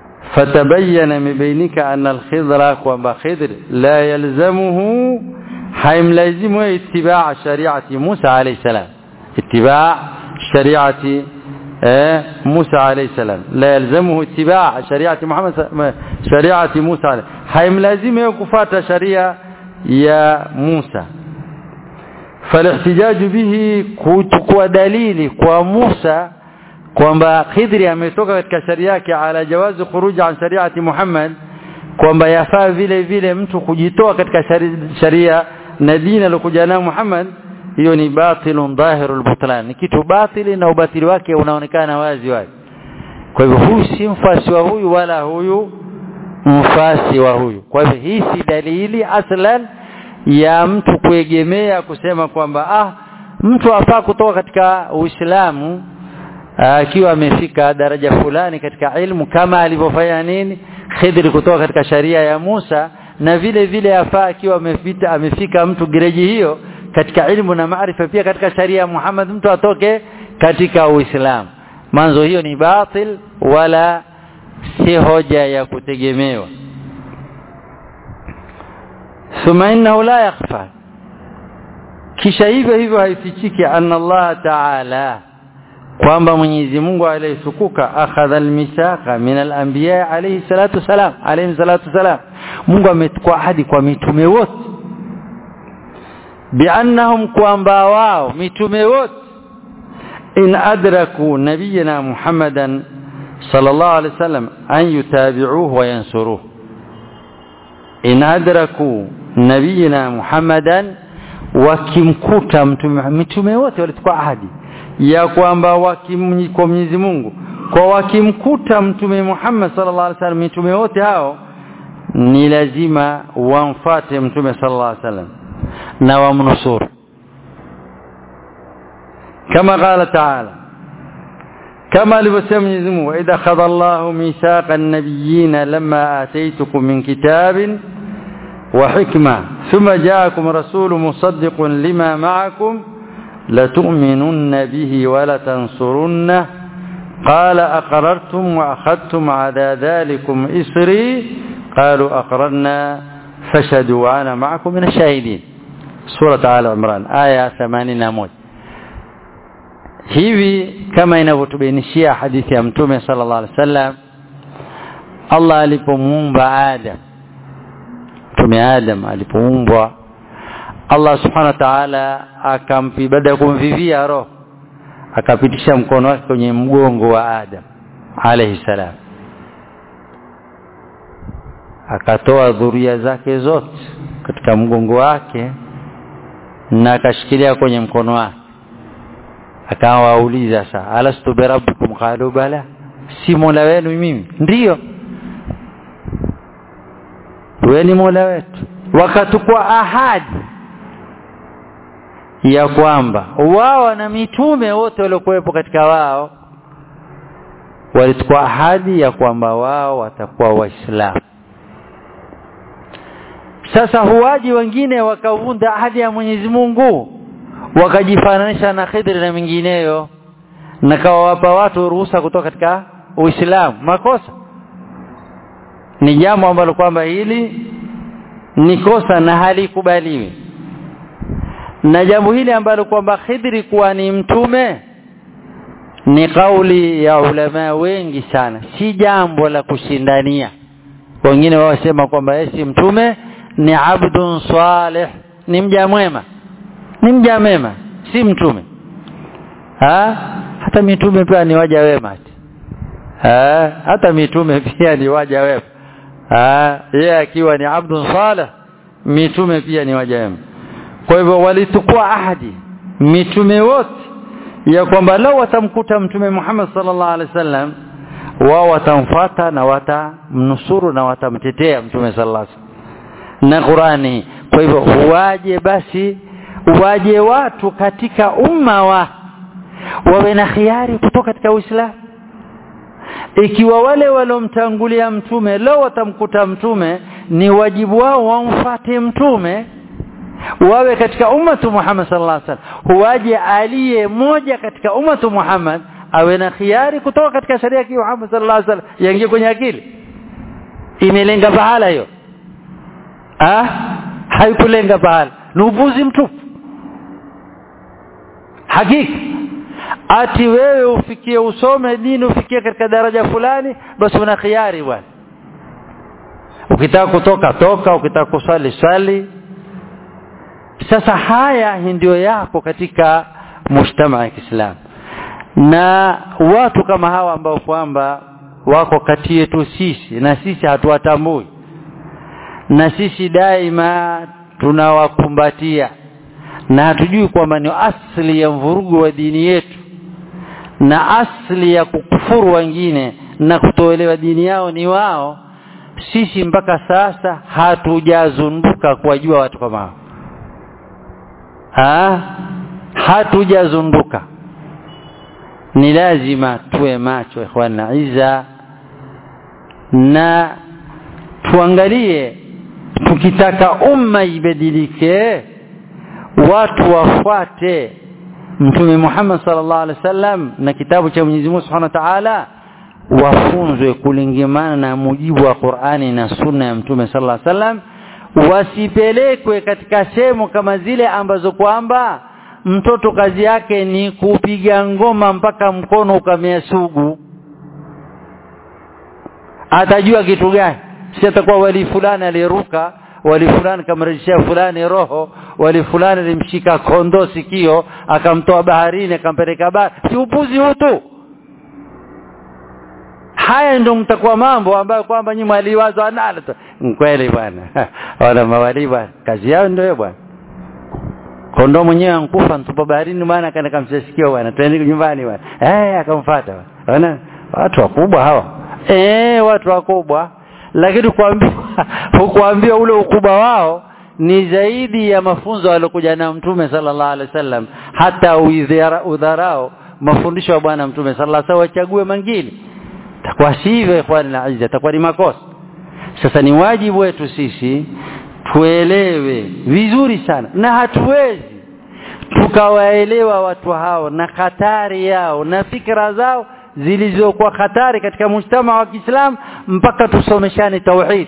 فتبين من بينك أن الخضر وما خضر لا يلزمه haimlazimu itibaa shariati Musa alayhi salam itibaa shariati موسى عليه السلام لا يلزمه اتباع شريعة محمد شريعة موسى عليه هايم لازم يكفات شريعة يا موسى فالاحتجاج به kuchukua dalili kwa Musa kwamba Khidri ametoka katika sharia yake ala jawazi khuruj an shariati Muhammad kwamba yafaa vile vile mtu kujitoa katika sharia na dini alokuja nayo Muhammad hiyo ni batilun dhahirul butlan ni kitu batili na ubatili wake unaonekana wazi wazi kwa hivyo huyu si mfasi wa huyu wala huyu mfasi wa huyu kwa hivyo hii si dalili aslan ya mtu kuegemea kusema kwamba ah mtu afaa kutoka katika Uislamu akiwa amefika daraja fulani katika ilmu kama alivyofanya nini Khidri kutoka katika sharia ya Musa na vile vile afaa akiwa amefika amefika mtu gereji hiyo katika ilmu na maarifa pia katika sharia ya Muhammad mtu atoke katika Uislamu manzo hiyo ni batil wala si hoja ya kutegemewa thumma innahu la yakhfa kisha hivyo hivyo haifichiki anna Allah ta'ala kwamba Mwenyezi Mungu aliyesukuka akhadha almithaqa min al-anbiya alayhi salatu salam alayhi salatu salam Mungu amechukua ahadi kwa mitume wote biannahum kwamba wao mitume wote in adraku nabiyina Muhammadan sallallahu alayhi wasallam an yutabi'uhu wa yansuruhu in adraku nabiyina Muhammadan wakimkuta mtume mitume wote walichukua ahadi ya kwamba kwa Mwenyezi Mungu kwa wakimkuta mtume Muhammad sallallahu alaihi wasallam mitume wote hao ni lazima wamfate mtume sallallahu alaihi wasallam na wamnusuru kama qala ta'ala kama alivyosema Mwenyezi Mungu idha khadha Allahu mithaqa an-nabiyyin lamma ataytukum min kitabin wa hikma thumma ja'akum rasulun musaddiqun lima ma'akum لتؤمنن به ولتنصرنه قال أقررتم وأخذتم على ذلكم إسري قالوا أقررنا فشهدوا وأنا معكم من الشاهدين سورة آل عمران آية 81 hivi kama inavyotubainishia hadithi ya mtume sallallahu alaihi wasallam Allah alipomuumba Adam mtume Adam alipoumbwa Allah subhanahu wa ta'ala akampi baada ya kumvivia roho akapitisha mkono wake kwenye mgongo wa Adam alayhi salam akatoa dhuria zake zote katika mgongo wake na akashikilia kwenye mkono wake akawauliza saa alastu birabbikum qalu bala si mola wenu mimi ndiyo wewe ni mola wetu wakatukua ahadi ya kwamba wao na mitume wote waliokuwepo katika wao walichukua ahadi ya kwamba wao watakuwa waislamu sasa huwaji wengine wakavunda ahadi ya Mwenyezi Mungu wakajifananisha na Khidri na mingineyo na kawawapa watu ruhusa kutoka katika Uislamu makosa ni jambo ambalo kwamba hili ni kosa na halikubaliwi na jambo hili ambalo kwamba Khidri kuwa ni mtume ni kauli ya ulama wengi sana si jambo la kushindania wengine wasema kwamba yeye si mtume ni abdun salih ni mja mwema ni mja mema si mtume ha? hata mitume pia ni waja wema ha? hata mitume pia ni waja wema yeye akiwa ni abdun salih mitume pia ni waja wema kwa hivyo walitukua ahadi mitume wote ya kwamba lao watamkuta mtume Muhammad sallallahu alaihi wasallam wao watamfuata na watamnusuru na watamtetea mtume sallallahu alaihi wasallam na Qurani kwa hivyo waje basi waje watu katika umma wa wawe na khiari kutoka katika Uislamu ikiwa wale walomtangulia mtume leo watamkuta mtume ni wajibu wao wamfate mtume wawe katika ummatu Muhammad sallallahu alaihi wasallam huwaje aliye moja katika ummatu Muhammad awe na khiari kutoka katika sharia ya Muhammad sallallahu alaihi wasallam yaingie kwenye akili imelenga pahala hiyo ah haikulenga pahala ni upuzi mtupu hakika ati wewe ufikie usome dini ufikie katika daraja fulani basi una khiari bwana ukitaka kutoka toka ukitaka kuswali swali sasa haya ndio yako katika mujtama ya Kiislamu na watu kama hawa ambao kwamba wako kati yetu sisi na sisi hatuwatambui na sisi daima tunawakumbatia na hatujui kwamba ni asli ya mvurugu wa dini yetu na asli ya kukufuru wengine na kutoelewa dini yao ni wao sisi mpaka sasa hatujazunduka kuwajua watu kama hao ha? hatujazunduka ni lazima tuwe macho ikhwana iza na tuangalie tukitaka umma ibadilike watu wafuate mtume Muhammad sallallahu alaihi wasallam na kitabu cha Mwenyezi Mungu Subhanahu wa Ta'ala wafunzwe kulingamana na mujibu wa Qur'ani na sunna ya mtume sallallahu alaihi wasallam wasipelekwe katika sehemu kama zile ambazo kwamba mtoto kazi yake ni kupiga ngoma mpaka mkono ukamea sugu atajua kitu gani si atakuwa wali fulani aliruka wali fulani kamrejeshia fulani roho wali fulani alimshika kondoo sikio akamtoa baharini akampeleka bahari si upuzi huu tu haya ndio mtakuwa mambo ambayo kwamba nyinyi mwaliwaza nalo tu kweli bwana wala mawali bwana kazi yao ndio bwana kondoo mwenyewe ankufa mtupa baharini bwana akaenda kamsikia bwana twende nyumbani bwana eh akamfuata bwana watu wakubwa hawa eh watu wakubwa lakini kuambiwa kuambiwa ule ukubwa wao ni zaidi ya mafunzo aliyokuja na mtume sallallahu alaihi wasallam hata udharao mafundisho ya bwana mtume sallallahu alaihi wasallam wachague mengine takuwa sivyo ikhwani na aziza takuwa ni makosa sasa ni wajibu wetu sisi tuelewe vizuri sana na hatuwezi tukawaelewa watu hao na hatari yao na fikra zao zilizokuwa hatari katika mujtama wa Kiislamu mpaka tusomeshane tauhid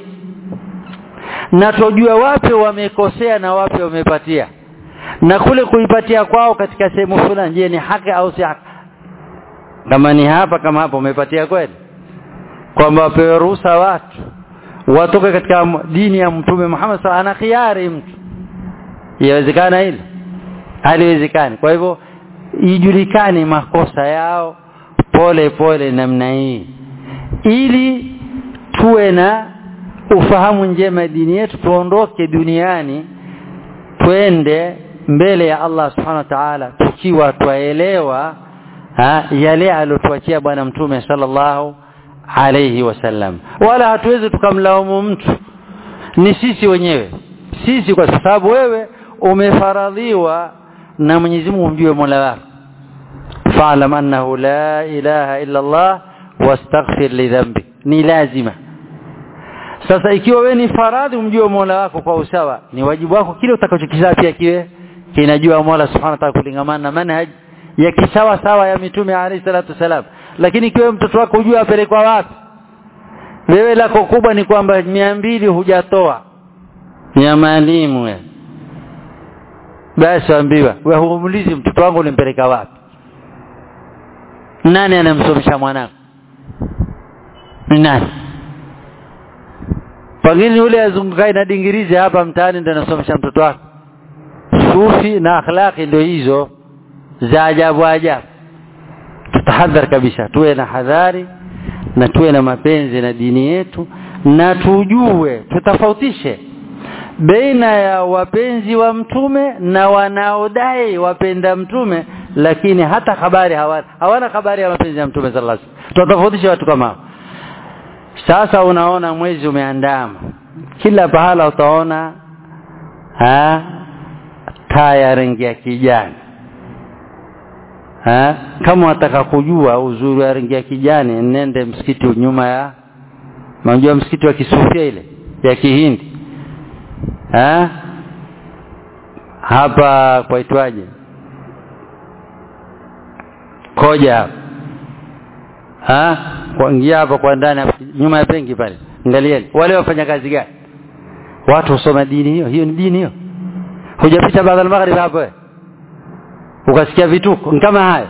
na tujue wapi wamekosea na wapi wamepatia na kule kuipatia kwao katika sehemu fulani je ni haki au si haki kama ni hapa kama hapa umepatia kweli kwamba wapewe ruhusa watu watoke katika dini ya mtume Muhammad sallallahu ana khiari mtu yawezekana hilo haliwezekani kwa hivyo ijulikane makosa yao pole pole namna hii ili tuwe na ufahamu njema dini yetu tuondoke duniani twende mbele ya Allah subhanahu wa ta'ala tukiwa twaelewa yale aliyotuachia bwana mtume sallallahu alayhi wasallam wala hatuwezi tukamlaumu mtu ni sisi wenyewe sisi kwa sababu wewe umefaradhiwa na Mwenyezi Mungu umjue Mola wako fa'lam annahu la ilaha illa Allah wastaghfir li dhanbi ni lazima sasa ikiwa wewe ni faradhi umjue Mola wako kwa usawa ni wajibu wako kile utakachokizaa pia kiwe kinajua Mola subhanahu wa ta'ala kulingamana na manhaj ya kisawa sawa ya mitume alayhi salatu wasalam lakini ikiwa mtoto wako hujua apelekwa wapi wewe lako kubwa ni kwamba mia mbili hujatoa ya maalimu wewe basi ambiwa wewe humuulizi mtoto wangu ulimpeleka wapi nani anamsomesha mwanangu ni nani pengine yule azungukae na dingirizi hapa mtaani ndio anasomesha mtoto wake sufi na akhlaqi ndio hizo za ajabu ajabu tutahadhar kabisa tuwe na hadhari na tuwe na mapenzi na dini yetu na tujue tutafautishe baina ya wapenzi wa mtume na wanaodai wapenda mtume lakini hata habari hawana hawana habari ya mapenzi ya mtume sallallahu alaihi wasallam tutafautisha watu kama hao sasa unaona mwezi umeandama kila pahala utaona ha taa ya rangi ya kijani ha? kama wataka kujua uzuri wa rangi ya kijani nende msikiti nyuma ya unajua msikiti wa kisufia ile ya kihindi ha? hapa kwaitwaje koja hapa ha kuingia hapa kwa ndani nyuma ya benki pale angalieni wale wafanya kazi gani watu husoma dini hiyo hiyo ni dini hiyo hujapita baada al-maghrib hapo ukasikia vituko kama haya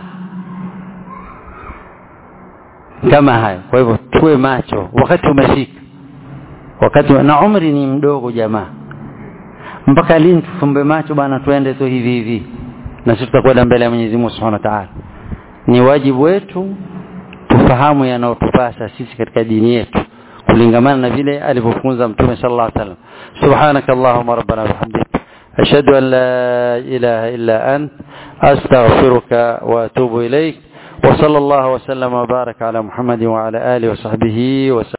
kama haya kwa hivyo tuwe macho wakati umefika wakati na umri ni mdogo jamaa mpaka lini tufumbe macho bana tuende tu hivi hivi na sisi tutakwenda mbele ya Mwenyezi Mungu Subhanahu wa Ta'ala ni wajibu wetu tufahamu yanayotupasa sisi katika dini yetu kulingamana na vile alivyofunza mtume sallallahu alaihi wasallam subhanaka allahumma rabbana wa bihamdika ashhadu an la ilaha illa ant astaghfiruka wa atubu ilaik wa sallallahu wa sallama wa baraka ala muhammadin wa ala alihi wa sahbihi wa